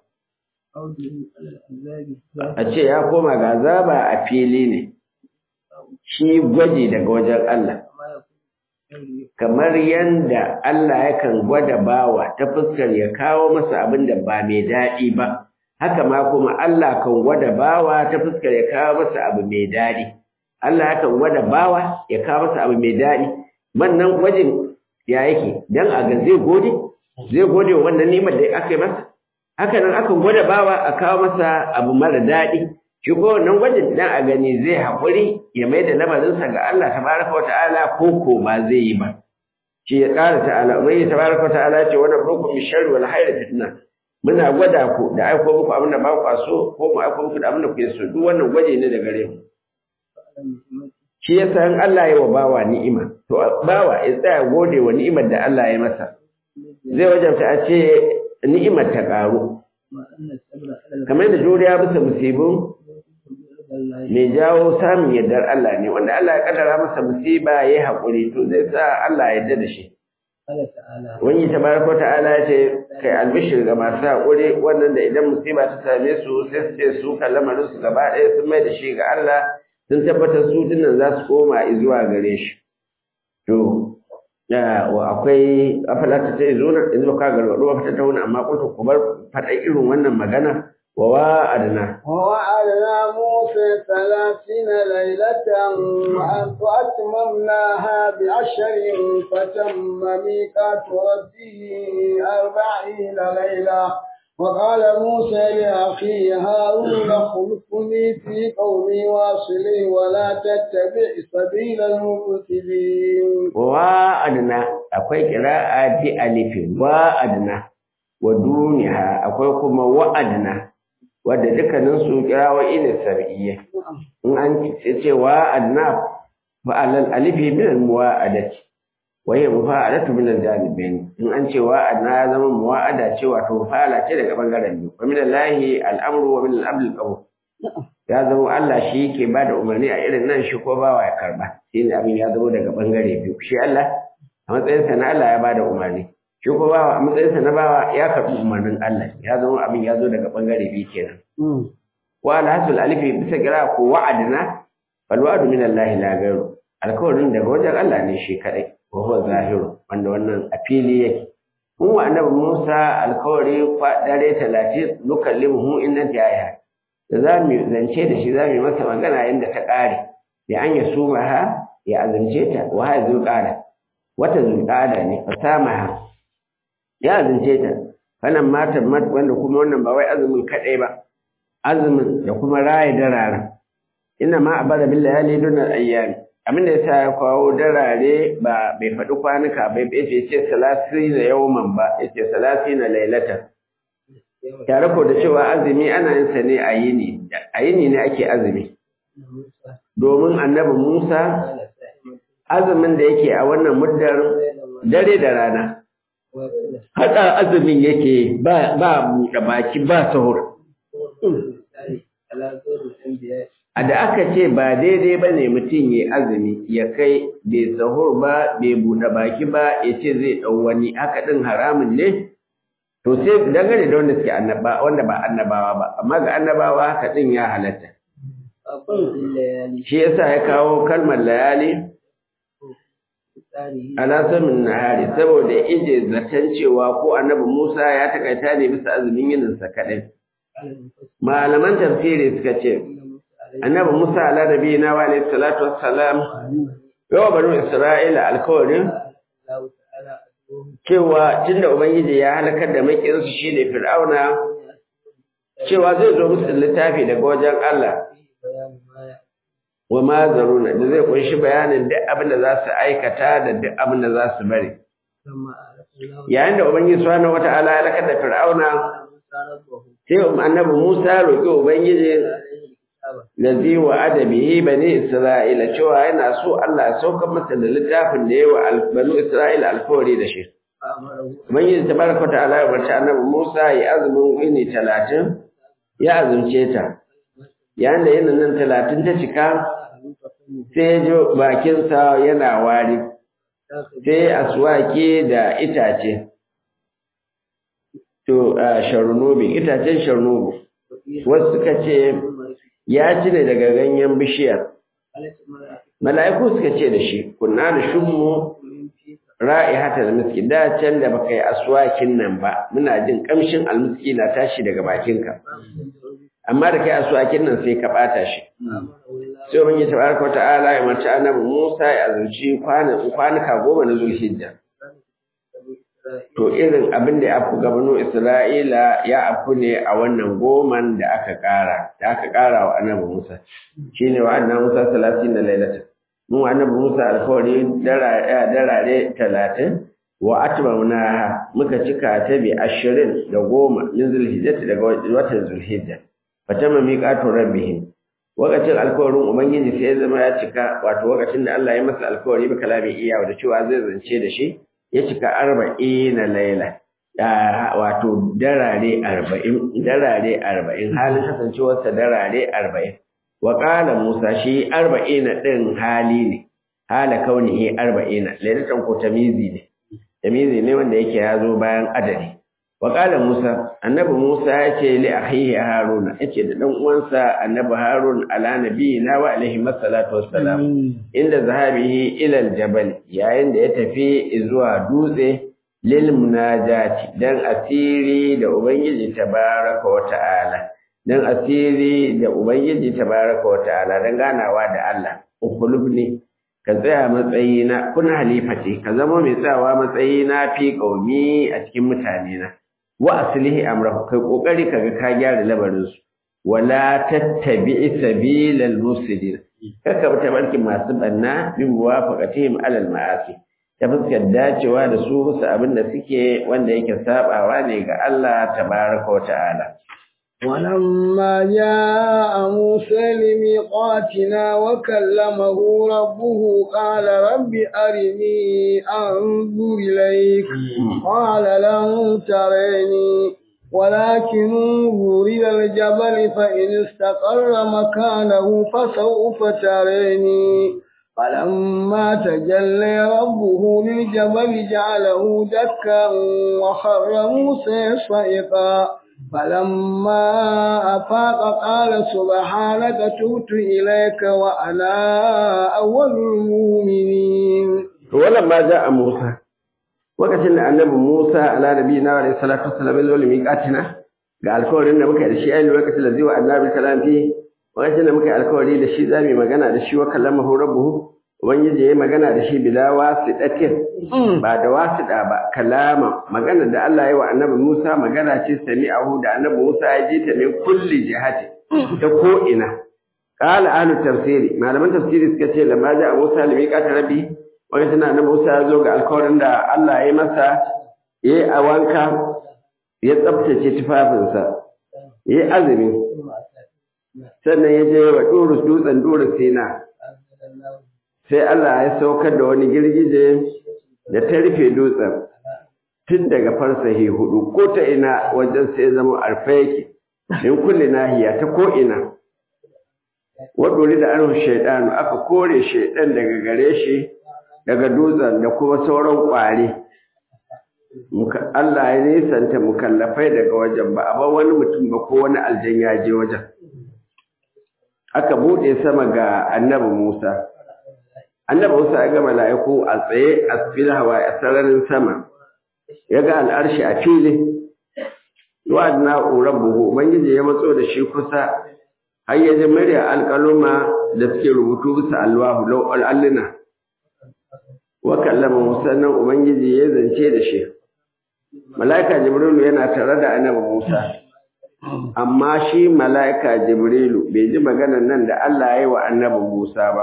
a ce ya koma ga azaba a fili ne shi gwaji daga wajen Allah kamar yanda Allah yakan gwada bawa ta fuskar ya kawo masa abin da ba mai daɗi ba haka ma kuma Allah kan gwada bawa ta fuskar ya kawo masa abu mai daɗi Allah yakan gwada bawa ya kawo masa abu mai daɗi wannan gwajin ya yake dan a ga zai gode zai gode wa wannan nimar da aka yi masa haka nan akan gwada bawa a kawo masa abu mara daɗi shi ko wannan gwajin dan a gani zai haƙuri ya mai da lamarinsa ga Allah tabaraka wa ta'ala ko ko ba zai yi ba shi ya ƙara ta'ala ubangi tabaraka wa ta'ala ce wannan rukum min sharri wal hayri fitna muna gwada ku da aiko muku abin da ba ku so ko mu aiko muku da abin da kuke so duk wannan gwaje ne da gare mu shi yasa in Allah ya wa bawa ni'ima to bawa ya tsaya gode wa ni'imar da Allah ya masa zai wajabta a ce ni'imar ta ƙaru kamar da juriya bisa musibin mai jawo samun yardar Allah ne wanda Allah ya kaddara masa musiba ya yi haƙuri to zai sa Allah ya yarda da shi wani tabaraka ta'ala ya ce kai albishir ga masu haƙuri wannan da idan musiba ta same su sai su ce su kan lamarin su gaba ɗaya sun mai da shi ga Allah sun tabbatar su dinnan za su koma zuwa gare shi to akwai afalata ta zo na yanzu ka gargaɗo ba ta tauna amma kuntu ku bar faɗa irin wannan magana wa wa'adna ووعدنا موسى ثلاثين ليلة وأتممناها بعشر فتم ميقات ربه أربعين ليلة وقال موسى لأخيه هارون اخلفني في قومي واصلي ولا تتبع سبيل المفسدين wa'adna akwai qira'a bi alifin wa'adna wa duniha akwai kuma wa'adna wadda dukkanin su kirawoyi ne sar'iyya in an ce wa'adna fa alal alifi min al muwa'adati wa hiya mufa'alatu min al janibain in an ce wa'adna ya zama muwa'ada ce wato fa'ala ce daga bangaren biyu wa min allahi al amru wa min al amri al qabul ya zama Allah shi yake ba da umarni a irin nan shi ko bawa ya karba shi ne abin ya zama daga bangare biyu shi Allah a matsayinsa na Allah ya ba da umarni shi ko bawa a matsayinsa na bawa ya karbi umarnin Allah ya zama abin ya zo daga bangare biyu kenan wa alhasul alifi bisa kira ko wa'adna fal wa'du min Allah la ghayru alkawarin daga wajen Allah ne shi kadai wa huwa zahiru wanda wannan a fili yake mun wa annabi Musa alkawari kwa dare 30 nukallimuhu inna ta'aya da za mu zance da shi za mu yi masa magana yadda ta ƙare da an ya suma ha ya azance ta wa ha zulƙada wata zulƙada ne fasama ha ya azance ta kanan matan mat wanda kuma wannan ba wai azumin kaɗai ba azumin da kuma raye dararen ina ma a bada bin layali dunar ayyami abin da yasa ya kawo darare ba bai faɗi kwanuka bai bai ce salasi na yawman ba yace salasi na lailatan tare ko da cewa azumi ana yin sa ne a yini a yini ne ake azumi domin annabi Musa azumin da yake a wannan muddar dare da rana hada azumin yake ba ba buɗe baki ba sahur a da aka ce ba daidai ba ne mutum ya azumi ya kai bai sahur ba bai buɗe baki ba ya ce zai ɗau wani haka ɗin haramun ne to sai dangane da wanda suke annaba wanda ba annabawa ba amma ga annabawa haka din ya halatta shi yasa ya kawo kalmar layali ala samin nahari saboda ije zaton cewa ko annabi Musa ya takaita ne bisa azumin yinin sa kadai malaman tafsiri suka ce annabi Musa ala nabiyina wa alayhi salatu wassalam yawa banu Isra'ila alkawarin cewa tunda Ubangiji ya halakar da makinsu shi ne Fir'auna cewa zai zo musu littafi daga wajen Allah wa ma zaruna da zai kunshi bayanin duk abin da za su aikata da duk abin da za su bari yayin da ubangiji subhanahu wata'ala ya lakar da fir'auna sai annabi Musa roƙi ubangiji lazi wa adabihi bani isra'ila cewa yana so Allah ya sauka masa da littafin da yawa banu isra'ila alkawari da shi ubangiji tabaraka ta'ala ya barci annabi Musa ya azumin wini talatin ya azumce ta yayin da yana nan talatin ta cika sai ya ji bakinsa yana wari sai aswaki da itace to sharunubi itacen sharunubu wasu suka ce ya ci ne daga ganyen bishiyar mala'iku suka ce da shi kunna da shummu ra'ihata da miski da can da baka yi aswakin nan ba muna jin kamshin almiski na tashi daga bakinka amma da kai aswakin nan sai ka bata shi sai ubangi tabaraka wata'ala ya mace annabi Musa ya azurci kwanuka goma na Zulhijja to irin abin da ya afu gabano Isra'ila ya afu ne a wannan goman da aka kara da aka kara wa annabi Musa shine wa annabi Musa 30 da lailatan mu annabi Musa alkawari darare 30 wa atmamna muka cika ta bi 20 da goma min Zulhijja daga watan Zulhijja fatama miqatu rabbihim wakacin alkawarin ubangiji sai ya zama ya cika wato wakacin da Allah ya masa alkawari ba kalamin iya da cewa zai zance da shi ya cika arba'in na laila wato darare arba'in darare arba'in halin kasancewarsa darare arba'in wa qala musa shi arba'in din hali ne hala kaunihi arba'in lailatan ko tamizi ne tamizi ne wanda yake ya zo bayan adadi Waƙala Musa, annabi Musa ya ce li akhihi Haruna, yace da dan uwansa annabi Harun ala nabiyina wa alaihi masallatu wassalam inda zahabihi ila aljabal yayin da ya tafi zuwa dutse lil munajati dan asiri da ubangiji tabaraka wa ta'ala dan asiri da ubangiji tabaraka wa ta'ala dan ganawa da Allah ukulubni ka tsaya matsayina kun halifati ka zama mai tsawa matsayina fi qaumi a cikin mutane na wa aslihi amrahu kai kokari kaga ka gyara labarin su wala tattabi'i sabilal mufsidin kaka bi tabarkin masu banna bi muwafaqatihim alal ma'asi ta fuskar dacewa da su musu abin da suke wanda yake sabawa ne ga Allah tabaraka wa ta'ala ولما جاء موسى لميقاتنا وكلمه ربه قال رب أرني أنظر إليك قال لن تريني ولكن انظر إلى الجبل فإن استقر مكانه فسوف تريني فلما تجلى ربه للجبل جعله دكا وخر موسى صيقا فلما أفاق قال سبحانك تبت إليك وأنا أول المؤمنين ولما جاء موسى lokacin da annabi Musa ala nabiyina wa salatu wassalam ya zo miqatina ga alkawarin da muka yi da shi ainihin lokacin da zai wa annabi kalam fi lokacin da muka yi alkawari da shi zamu magana da shi wa kallamahu rabbuhu ubangiji yayi magana da shi bila wasidatin ba da wasida ba kalama magana da Allah ya wa annabi Musa magana ce sami'ahu da annabi Musa ya ji ta min kulli jihati ta ko ina qala ahlu tafsiri malaman tafsiri suka ce lamma ja Musa limiqata rabbi wani tana na Musa ya zo ga alkawarin da Allah ya yi masa ya yi a wanka ya tsabtace tufafinsa ya yi azumi sannan ya je wa ɗurus dutsen ɗurus sina sai Allah ya saukar da wani girgije da ta rufe dutsen tun daga farsahi hudu ko ta ina wajen sai zama arfa yake in kulle nahiya ta ko ina wadori da anhu shaidanu aka kore shaidan daga gare shi daga dutsen da kuma sauran ƙwari. Allah ya nisanta mukallafai daga wajen ba a bar wani mutum ba ko wani aljan ya je wajen. Aka buɗe sama ga annabi Musa. Annabi Musa ya ga mala'iku a tsaye a fil hawa a sararin sama. Ya ga al'arshi a fili. Wa na buhu Ubangiji ya matso da shi kusa har ya ji murya alƙaluma da suke rubutu bisa alwahu lau alluna. wa kallama Musa nan Ubangiji ya zance da shi. Mala'ika Jibrilu yana tare da annabi Musa. amma shi mala'ika Jibrilu bai ji maganar nan da Allah ya yi wa annabi Musa ba.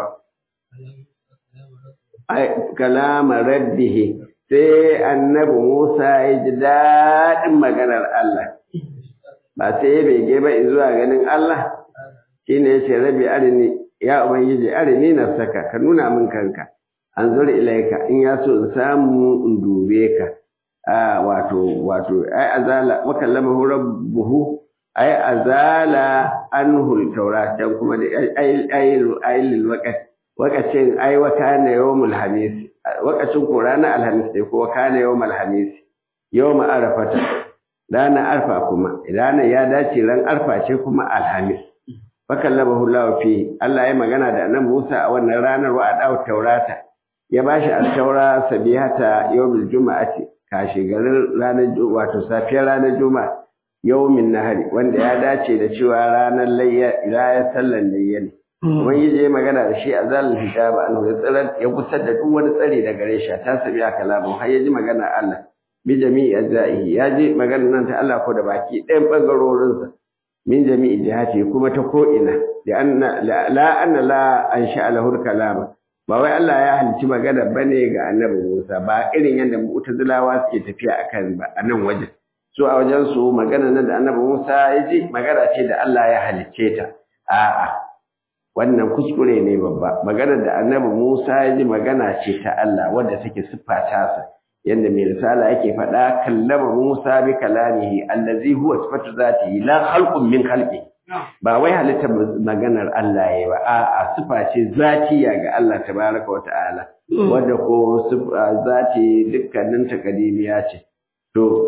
Kalama raddihi sai annabi Musa ya ji daɗin maganar Allah. Ba sai ya bege ba zuwa ganin Allah, shi ne ya ce rabi arini, ya Ubangiji arini na saka, ka nuna min kanka, an zuri ilaika, in ya so in samu in dube ka. wato wato ai azala wa kallama rabbuhu ai azala anhu taura can kuma da ai ai ai lil waqt waqacin ai wa kana yawmul hamis waqacin ko ranar alhamis sai ko kana yawmul hamis yawm arafata ranar arfa kuma ranar ya dace ran arfa ce kuma alhamis fa kallamahu Allah fi Allah ya magana da annabi Musa a wannan ranar wa adaw taurata ya bashi al-taura sabihata yawmul juma'ati kashi garin ranar wato safiyar ranar juma'a yawmin nahari wanda ya dace da cewa ranar layya ya sallan layya ne wani je magana da shi a zalin hijaba an ya tsirar ya kusar da duk wani tsari da gare shi ta sabi a kalamu har ya ji magana Allah bi jami'i ajza'ihi ya ji magana nan ta Allah ko da baki ɗayan bangarorinsa min jami'i jihati kuma ta ko ina da anna la anna la an sha'alahu kalama ba wai Allah ya halicci magana bane ga annabi Musa ba irin yadda mu'tazilawa suke tafiya akan ba a nan wajen su a wajen su magana nan da annabi Musa ya ji magana ce da Allah ya halicce ta a'a wannan kuskure ne babba magana da annabi Musa ya ji magana ce ta Allah wadda take siffa tasa yadda mai risala yake faɗa kallama Musa bi kalamihi allazi huwa sifatu zatihi la khalqun min khalqihi ba wai halittar maganar Allah ya ba a'a sifa ce zatiya ga Allah tabaraka wa ta'ala wanda ko zati dukkanin takadimiya ce to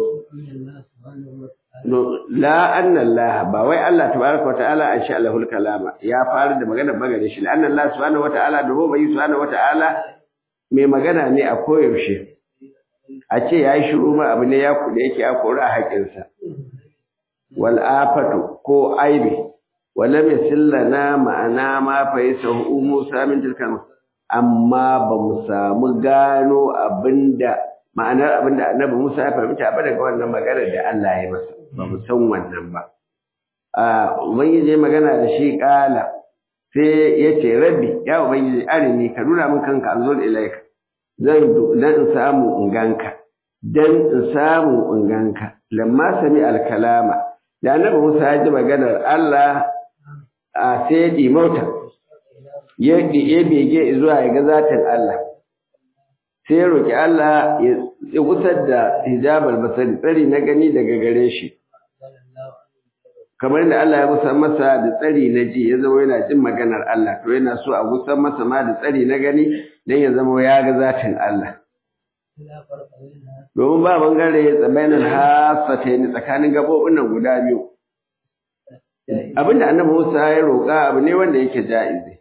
la anna Allah ba wai Allah tabaraka wa ta'ala an sha Allahul kalama ya fara da maganar magana shi la anna Allah subhanahu wa ta'ala da bai subhanahu wa ta'ala mai magana ne a koyaushe a ce ya yi shiru ma abu ne ya kuɗe yake ya kori a haƙinsa wal'afatu ko aibi wala mai sillana ma'ana ma fa yi sahu Musa min tilkan amma ba mu samu gano abinda ma'anar abinda annabi Musa ya fahimta ba daga wannan maganar da Allah ya masa ba mu san wannan ba a ubangiji magana da shi kala sai ya ce rabbi ya ubangiji arini ka nuna min kanka an zo ilaika zan dan in samu in ganka dan in samu in ganka lamma sami alkalama da annabi Musa ya ji maganar Allah a sai ya mota ya ya bege zuwa ya ga zatin Allah sai ya roki Allah ya gusar da hijabal basari tsari na gani daga gare shi kamar da Allah ya gusar masa da tsari na ji ya zama yana jin maganar Allah to yana so a gusar masa ma da tsari na gani dan ya zama ya ga zatin Allah domin ba bangare tsakanin hasata ne tsakanin gabobin nan guda biyu abinda annabi Musa ya roƙa abu ne wanda yake ja'izi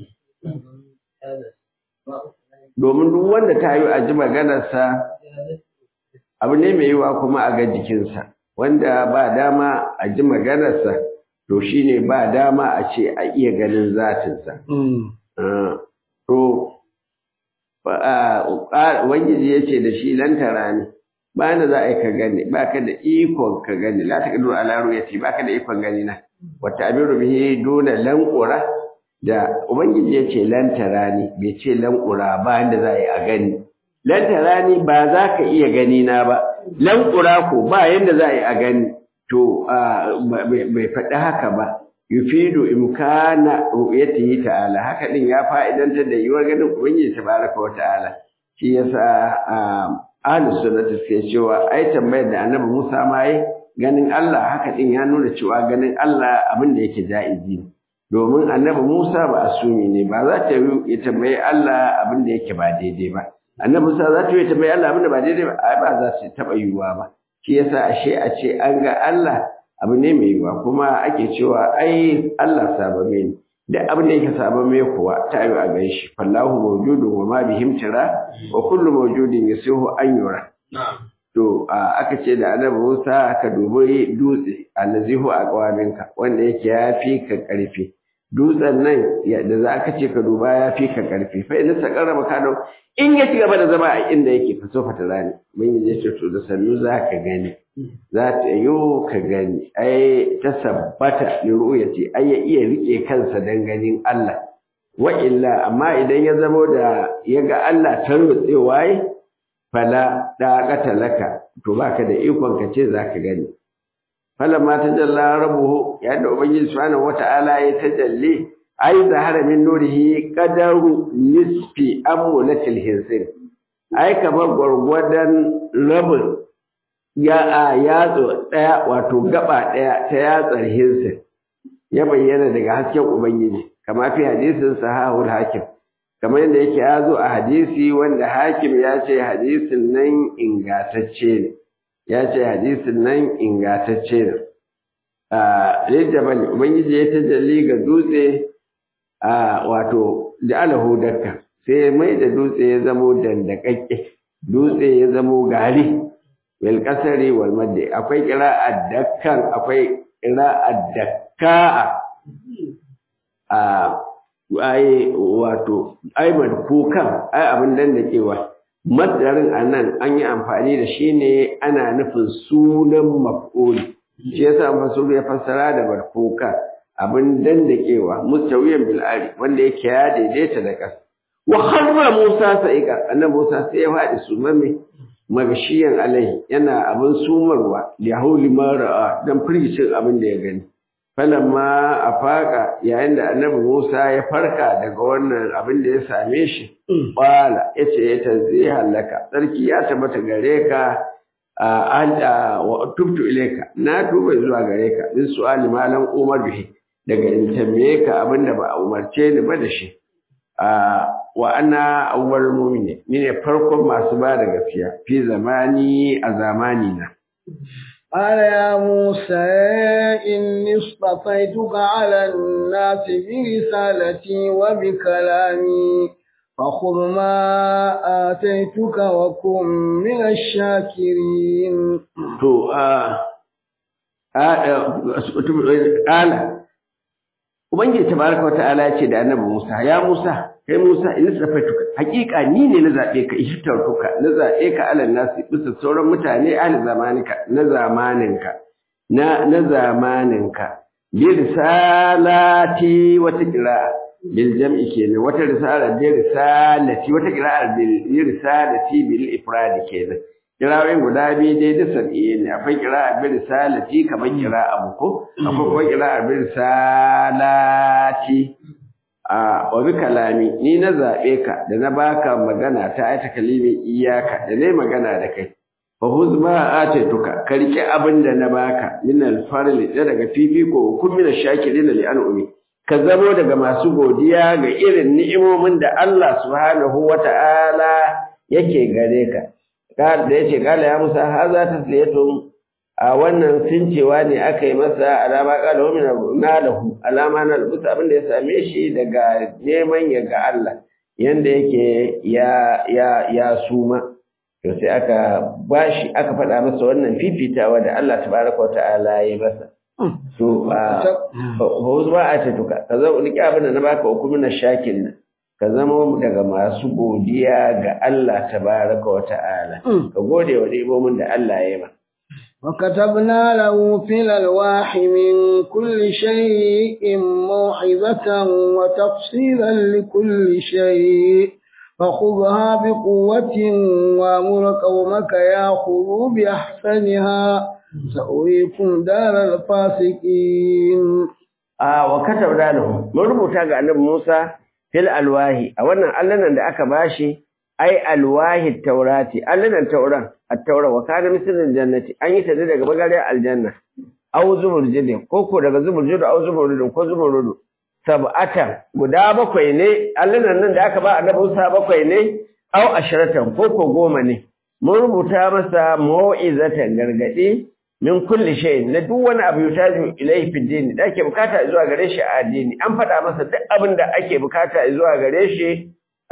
domin duk wanda ta yi a ji maganarsa abu ne mai yiwa kuma a ga jikinsa wanda ba dama a ji maganarsa to shine ba dama a ce a iya ganin zatinsa to Ubangiji ya ce da shi lantara ne, ba da za a yi ka gani, ba ka da ikon ka gani, la ta kadu alaru ya ce ba ka da ikon gani na, wata abin rubihi dole lankura da Ubangiji ya ce lantara ne, bai ce lankura ba da za a yi a gani. Lantara ne ba za ka iya gani na ba, lankura ko ba yadda za a yi a gani, to bai faɗi haka ba. yufidu imkana ru'yatihi ta'ala haka din ya fa'idantar da yiwuwar ganin ubangiji tabaraka wa ta'ala shi yasa ahlus sunnati suke cewa ai tambayar da annabi Musa ma yi ganin Allah haka din ya nuna cewa ganin Allah abin da yake ja'izi ne domin annabi Musa ba asumi ne ba za ta yi ya tambayi Allah abin da yake ba daidai ba annabi Musa za ta yi tambayi Allah abin da ba daidai ba ai ba za su taba yiwuwa ba shi yasa ashe a ce an ga Allah abu ne mai yiwuwa kuma ake cewa ai Allah sabame ne duk abin da yake sabame kuwa ta yi a gan shi fallahu mawjudun wa ma bihim tira wa kullu mawjudin yasihu an yura to aka ce da annabi Musa ka dubi dutse allazihu aqwaminka wanda yake yafi ka karfi dutsen nan da za ka ce ka duba ya fi ka karfi fa in sa karrama kano in ya ci gaba da zama a inda yake fa sofa ta rani mun yi ce to da sannu za ka gani za ta yi ka gani ai ta sabbata li ru'yati ai ya iya rike kansa dan ganin Allah wa illa amma idan ya zamo da ya ga Allah tarwatsewa yi fala daqata laka to baka da ikon ka ce zaka gani falamma tajalla rabbuhu yadda ubangiji subhanahu wata'ala ya tajalli ai zahara min nurihi qadaru nisfi amulatil hinsin ai kamar gwargwadon rabin ya a yatsu daya wato gaba daya ta yatsar hinsin ya bayyana daga hasken ubangiji kama fi hadisin sahahul hakim kamar yadda yake ya zo a hadisi wanda hakim ya ce hadisin nan ingatacce ne ya ce hadisin nan ingatacce ne a rijabal ubangiji ya tajalli ga dutse a wato da alahu dakka sai mai da dutse ya zamo dandakakke dutse ya zamo gari wal kasari wal madde akwai qira'at dakkan akwai qira'at dakka a ai wato ai kukan ai abin dandakewa Masdarin a nan an yi amfani da shi ne ana nufin sunan maf'uli. Shi yasa Masuru ya fassara da barfuka abin dandakewa mustawiyan bil'ari wanda yake ya daidaita da ƙasa. Wa harra Musa sa'iqa annabi Musa sai ya faɗi sumame magashiyan alaihi yana abin sumarwa da hauli mara'a dan firgicin abin da ya gani. falamma a faƙa yayin da annabi Musa ya farka daga wannan abin da ya same shi, ƙwala ya ce ya tanzi hallaka, tsarki ya tabbata gare ka a tubtu ileka, na tuba zuwa gare ka, min su'ali malam umar bihi, daga in tambaye ka abin da ba a umarce ni ba da shi. Wa ana awwal mumini, ni ne farkon masu ba da gaskiya, fi zamani a zamani na. قال يا موسى إني اصطفيتك على الناس برسالتي وبكلامي فخذ ما آتيتك وكن من الشاكرين تو آه قال Ubangiji tabaraka wa ta'ala ya ce da annabi Musa, ya Musa, kai Musa, in safaituka, hakika ni ne na zaɓe ka, ishtartuka, na zaɓe ka alal nasi bisa sauran mutane ahli zamaninka, na zamaninka, na na zamaninka. Bi risalati wata qira'a bil jam'i kenan, wata risala bi risalati, wata qira'a bil risalati bil ifradi kenan. Kira'o'in guda biyu dai da sab'i ne, akwai kira'a bi risalati kamar kira'a mu ko, akwai kuma kira'a bi risalati a wa bi kalami ni na zaɓe ka da na baka magana ta aita kalimin iyaka da nayi magana da kai. Fa huz ma ataituka ka rike abin da na baka min al-farli da daga fifiko kun min shakirin li an'umi. Ka zamo daga masu godiya ga irin ni'imomin da Allah subhanahu wa ta'ala yake gare ka. da ya ce kala ya musa ha za ta siyatun a wannan sincewa ne aka yi masa alama kala wa na lahu alama na rubuta abin da ya same shi daga neman ya ga Allah yanda yake ya ya ya suma to sai aka bashi aka faɗa masa wannan fifitawa da Allah tabaraka wa ta'ala ya masa to a ba a ta tuka ka zo ni abin da na baka hukumin shakin nan ka zama daga masu godiya ga Allah tabaraka wa ta'ala ka gode wa ni'imomin da Allah ya yi ma وكتبنا له في الألواح من كل شيء موعظة وتفصيلا لكل شيء فخذها بقوة وامر قومك ياخذوا بأحسنها سأريكم دار الفاسقين آه وكتبنا له من ربطا النبي موسى fil alwahi a wannan allanan da aka bashi ai alwahi taurati allanan tauran at-taura wa kana mislul jannati an yi ta daga bagariyar aljanna aw zumur jidin ko ko daga zumur jidin aw zumur jidin ko zumur jidin sab'atan guda bakwai ne allanan nan da aka ba annabi Musa bakwai ne aw asharatan ko ko goma ne mun rubuta masa mau'izatan gargadi min kulli shay na duk wani abu yutaju ilayhi fi dini da ake bukata zuwa gare shi a addini an faɗa masa duk abin da ake bukata zuwa gare shi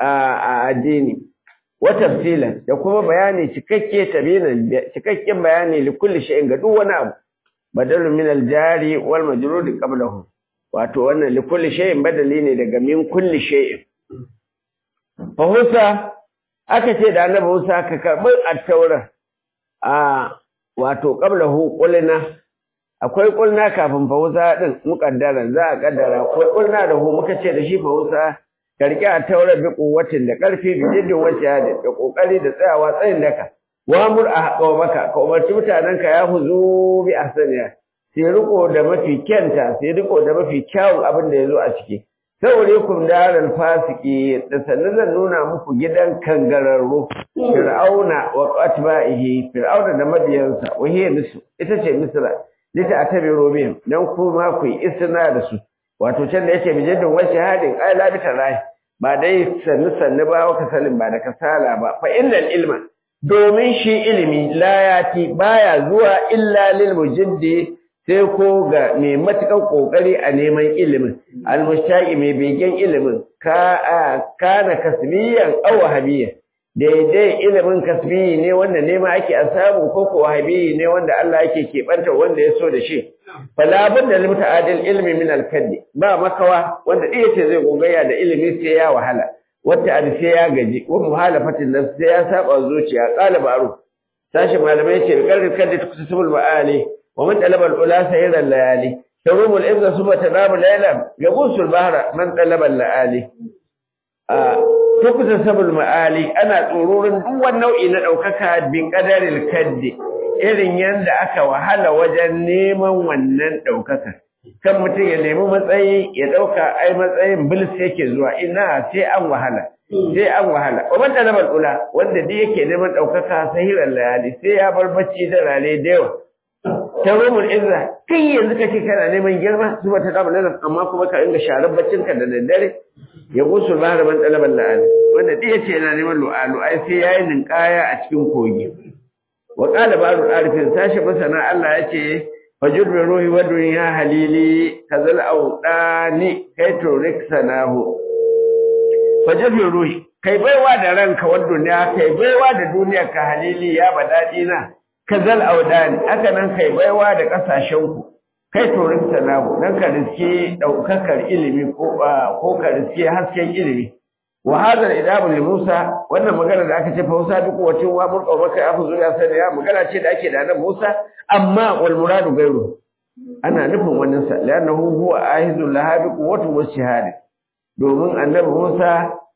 a addini wa tafsilan da kuma bayani cikakke tabinan cikakken bayani li kulli shay ga duk wani abu badalun min al jari wal majrur qablahu wato wannan li kulli shay'in badali ne daga min kulli shay'in fa Musa aka ce da annabi Musa ka karbi at-taura a wato qablahu qulna akwai qulna kafin fa Musa din mukaddara za a kaddara akwai qulna da hu muka ce da shi fa Musa karki at-taura bi quwwatin da karfi bi jiddin wace da kokari da tsayawa tsayin daka wa mur a maka ka umarci mutanenka ya huzu bi ahsaniya sai riko da mafi kyanta sai riko da mafi kyawun abin da yazo a ciki saurikum daral fasiki da sannan zan nuna muku gidan kangararru fir'auna wa atba'ihi fir'auna da mabiyansa wa hiya misr ita ce misra lita atabiru bihim dan kuma ku yi isna da su wato can da yake bijiddin wa shahadin ai la bitarai ba dai sannu sannu ba wa kasalin ba da kasala ba fa innal ilma domin shi ilimi layati baya zuwa illa lil mujiddi sai ko ga mai matukan kokari a neman ilimin almushtaqi mai begen ilimin ka kana kasbiyan aw wahabiyyan daidai ilimin kasbi ne wanda nema ake a samu ko ko wahabi ne wanda Allah yake keɓanta wanda ya so da shi fala budda lil muta'adil ilmi min al ba makawa wanda ɗaya ce zai gogayya da ilimi sai ya wahala wata ad sai ya gaji wa muhalafatin nafs sai ya saba zuciya qala ba'ru sashi malamai ce kalkar kadda tukusubul ma'ali wa man talaba al-ula sayra al-layali tarumu al-ibza suba tanamu layla yabusu al-bahra man talaba al-layali a tukusubul ma'ali ana tsororin duk wani nau'i na daukaka bin qadaril kaddi irin yanda aka wahala wajen neman wannan daukaka kan mutum ya nemi matsayi ya ɗauka ai matsayin bilis yake zuwa ina sai an wahala sai an wahala wa man talaba ula wanda duk yake neman ɗaukaka sahiran layali sai ya bar bacci da rane da yawa tarumul izza kai yanzu kake kana neman girma zuba ta dama nan amma kuma ka inga sharar baccin ka da daddare ya gusul bahar man talaba layali wanda duk yace yana neman lu'alu ai sai yayi ninkaya a cikin kogi wa qala ba'du arifin sashi masana Allah yace fajur bi ruhi wa dunya halili kazal awdani kai to riksanahu fajur bi ruhi kai baiwa da ranka wa dunya kai baiwa da duniya ka halili ya badadi na kazal awdani haka nan kai baiwa da kasashen ku kai to riksanahu dan ka riske daukakar ilimi ko ko ka riske hasken ilimi wa hadha idabu li Musa wannan magana da aka ce fa Musa duk wacin wa mun kawo maka afu zuriya sai ya magana ce da ake da nan Musa amma wal muradu gairu ana nufin wannan sa lannahu huwa ahizul lahabi quwwatu washihad domin annabi Musa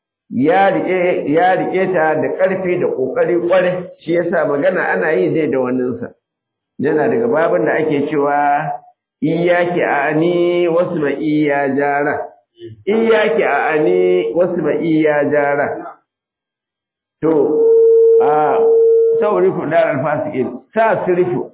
ya rike ya rike ta da karfi da kokari kware shi yasa magana ana yi dai da wannan sa yana daga babin da ake cewa iyyaki ani wasma iya jara iyaki a ani wasu ba iya jara to a sauri ku da alfasikin sa sirfu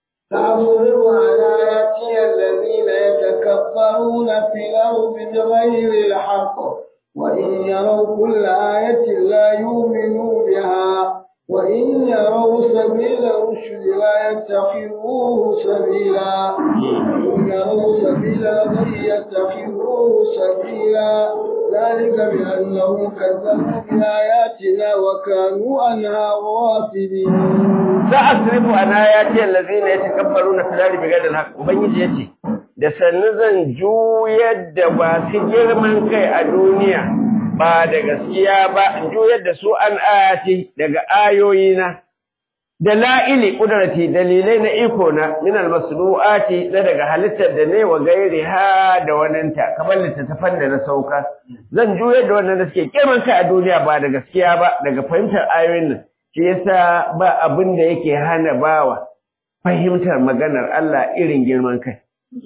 تعبر على يأتي الذين يتكبرون في الأرض بغير الحق وإن يروا كل آية لا يؤمنوا بها وإن يروا سبيل الرشد لا يتخذوه سبيلا وإن يروا سبيل الغي يتخذوه سبيلا ذلك بأنهم كذبوا بآياتنا وكانوا عنها غافلين سأصرف عن آياتي الذين يتكبرون في الأرض بغير الحق وبنجي يتي da sannu zan juyar da masu girman kai a duniya ba da gaskiya ba in juyar da su an ayati daga ayoyina da la'ili kudrati dalilai na iko na min almasnuati na daga halittar da ne wa gairi ha da waninta kamar littattafan da na sauka zan juyar da wannan da suke girman kai a duniya ba da gaskiya ba daga fahimtar ayoyin nan shi yasa ba abin da yake hana bawa fahimtar maganar Allah irin girman kai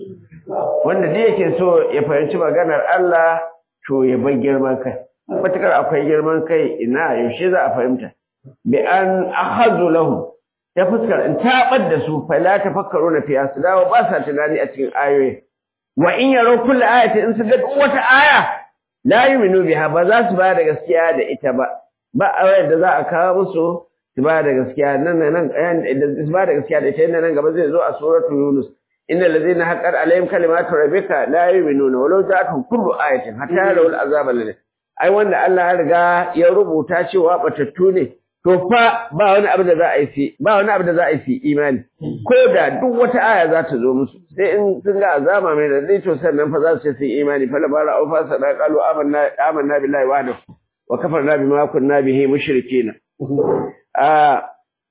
wanda da yake so ya fahimci maganar Allah to ya bar girman kai matukar akwai girman kai ina yaushe za a fahimta bi an akhadhu lahu ta fuskar in tabar da su fa la tafakkaru na fi asdawa ba sa tunani a cikin ayoyi wa in yaro kullu ayati in su ga wata aya la yu'minu biha ba za su ba da gaskiya da ita ba ba ayar da za a kawo musu su ba da gaskiya nan nan nan su ba da gaskiya da ita nan gaba zai zo a suratul yunus inna allazina haqqat alaihim kalimatu rabbika la yu'minuna walau ja'atuhum kullu ayatin hatta yarawul azab alladhi ai wanda Allah ya riga ya rubuta cewa batattu ne to fa ba wani abu da za a yi fi ba wani abu da za a yi fi imani ko da duk wata aya za ta zo musu sai in sun ga azama mai da to sannan fa za su ce su yi imani fa labara au fa sada qalu amanna amanna billahi wahdahu wa kafarna bima kunna bihi mushrikeen a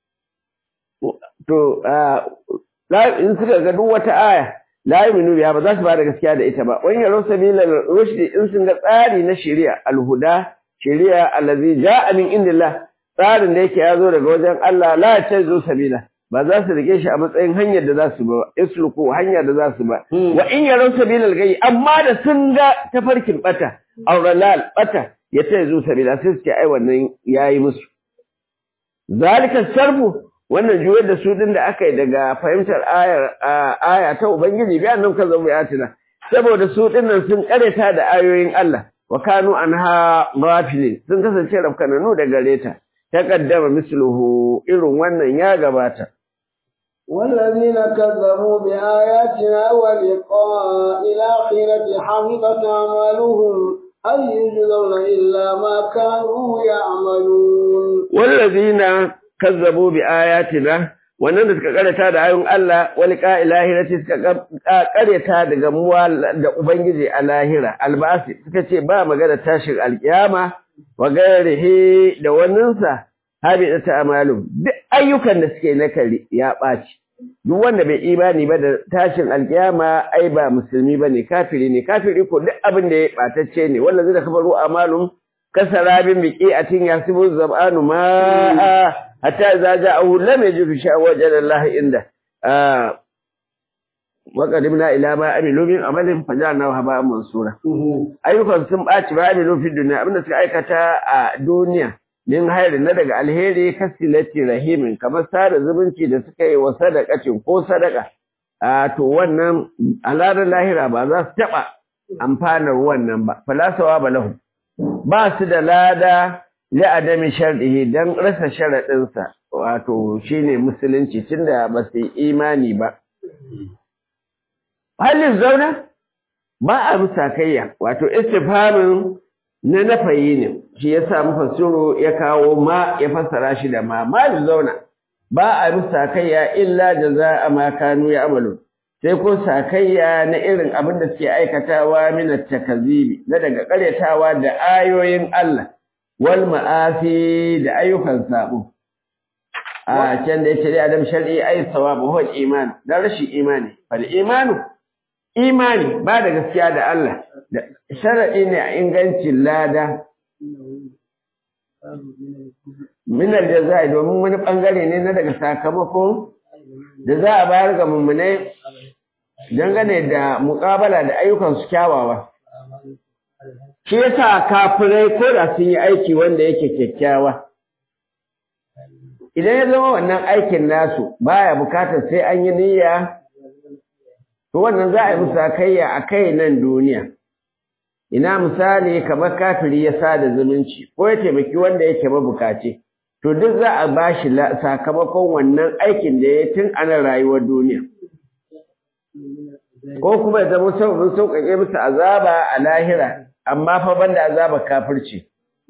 to in suka ga duk wata aya la yu'minu biha ba za su ba da gaskiya da ita ba wani yaro sabilal rushdi in sun ga tsari na shari'a alhuda shari'a allazi ja'a min indillah tsarin da yake ya zo daga wajen Allah la ta zo sabila ba za su rike shi a matsayin hanyar da za su ba isluku hanyar da za su ba wa in yaro sabilal gayi amma da sun ga tafarkin bata auralal bata ya ta zo sabila sai su ce ai wannan yayi musu zalika sarfu wannan juyar da su din da aka yi daga fahimtar ayar aya ta ubangiji bi annan kan zama ayatina saboda su dinnan sun kareta da ayoyin Allah wa kanu anha ghafilin sun kasance rafkananu da gareta taqaddama misluhu irin wannan ya gabata والذين كذبوا بآياتنا ولقاء الآخرة حبطت أعمالهم هل يجزون إلا ما كانوا يعملون والذين kazzabu bi ayatina wannan da suka karanta da ayoyin Allah wal qa'ilahirati suka karanta da gamuwa da ubangiji a lahira albasi suka ce ba magana tashin alkiyama wa gairihi da waninsa habi da ta'amalu duk ayyukan da suke na kari ya ɓaci duk wanda bai imani ba da tashin alkiyama ai ba musulmi bane kafiri ne kafiri ko duk abin da ya ɓatacce ne wanda zai da kafaru amalum kasarabin biki a tin yasibu zab'anu ma'a hatta idza ja'ahu lam yajid shay'a wajada Allah inda wa qadimna ila ma amilu min amalin fajalna haba'an mansura ayyukan sun baci ba amilu fi dunya abinda suka aikata a duniya min hayri na daga alheri kasilati rahimin kamar sada zumunci da suka yi wa sadaqacin ko sadaka a to wannan alarar lahira ba za su taba amfanar wannan ba falasawa ba lahum ba su da lada li'adami shar'ihi dan rasa sharaɗinsa wato shine musulunci tunda ba su imani ba halin zauna ba a musakayya wato istifhamin na nafayi ne shi yasa mufassiru ya kawo ma ya fassara shi da ma ma zauna ba a musakayya illa jaza'a ma kanu ya'malu sai ko sakayya na irin abin da suke aikatawa min at-takzibi na daga karyatawa da ayoyin Allah wal ma'afi da ayyukan sabo a can da yace dai adam shar'i ay sawabu huwa iman da rashi imani fal imanu imani ba da gaskiya da Allah da shar'i ne a ingancin lada min al-jazaa'i domin wani bangare ne na daga sakamako da za a bayar ga mummunai dangane da muƙabala da ayyukan su kyawawa shi yasa kafirai ko da sun yi aiki wanda yake kyakkyawa idan ya zama wannan aikin nasu baya bukatar sai an yi niyya to wannan za a yi musakayya a kai nan duniya ina misali kamar kafiri ya sada zumunci ko ya taimaki wanda yake mabukaci to duk za a ba shi sakamakon wannan aikin da ya tun ana rayuwar duniya ko kuma ya zama sababin sauƙaƙe musu azaba a lahira amma fa banda azaba kafirci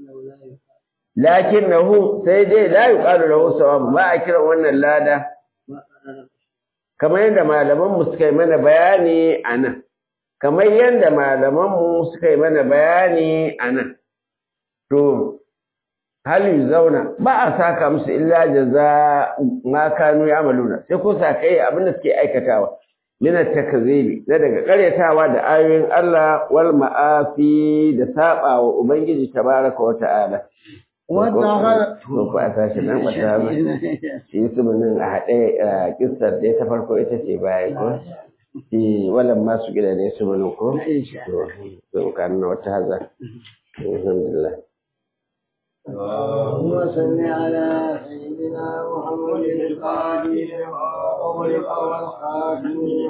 lakin nahu sai dai la yuqalu lahu sawab ba a kiran wannan lada kamar yadda malaman mu suka yi mana bayani anan kamar yadda malaman mu suka yi mana bayani anan to hali zauna ba a saka musu illa jaza ma kanu ya'maluna sai ko sakai abin da suke aikatawa min at-takzibi da daga karyatawa da ayoyin Allah wal ma'afi da saba wa ubangiji tabaraka wa ta'ala wata ko ko a sashi nan wata ba shi su mun a hade kissar da ta farko ita ce baya ko shi walan masu gida ne su mun ko to kan wata haza alhamdulillah اللهم صل على سيدنا محمد القادم وأولئك والخاتم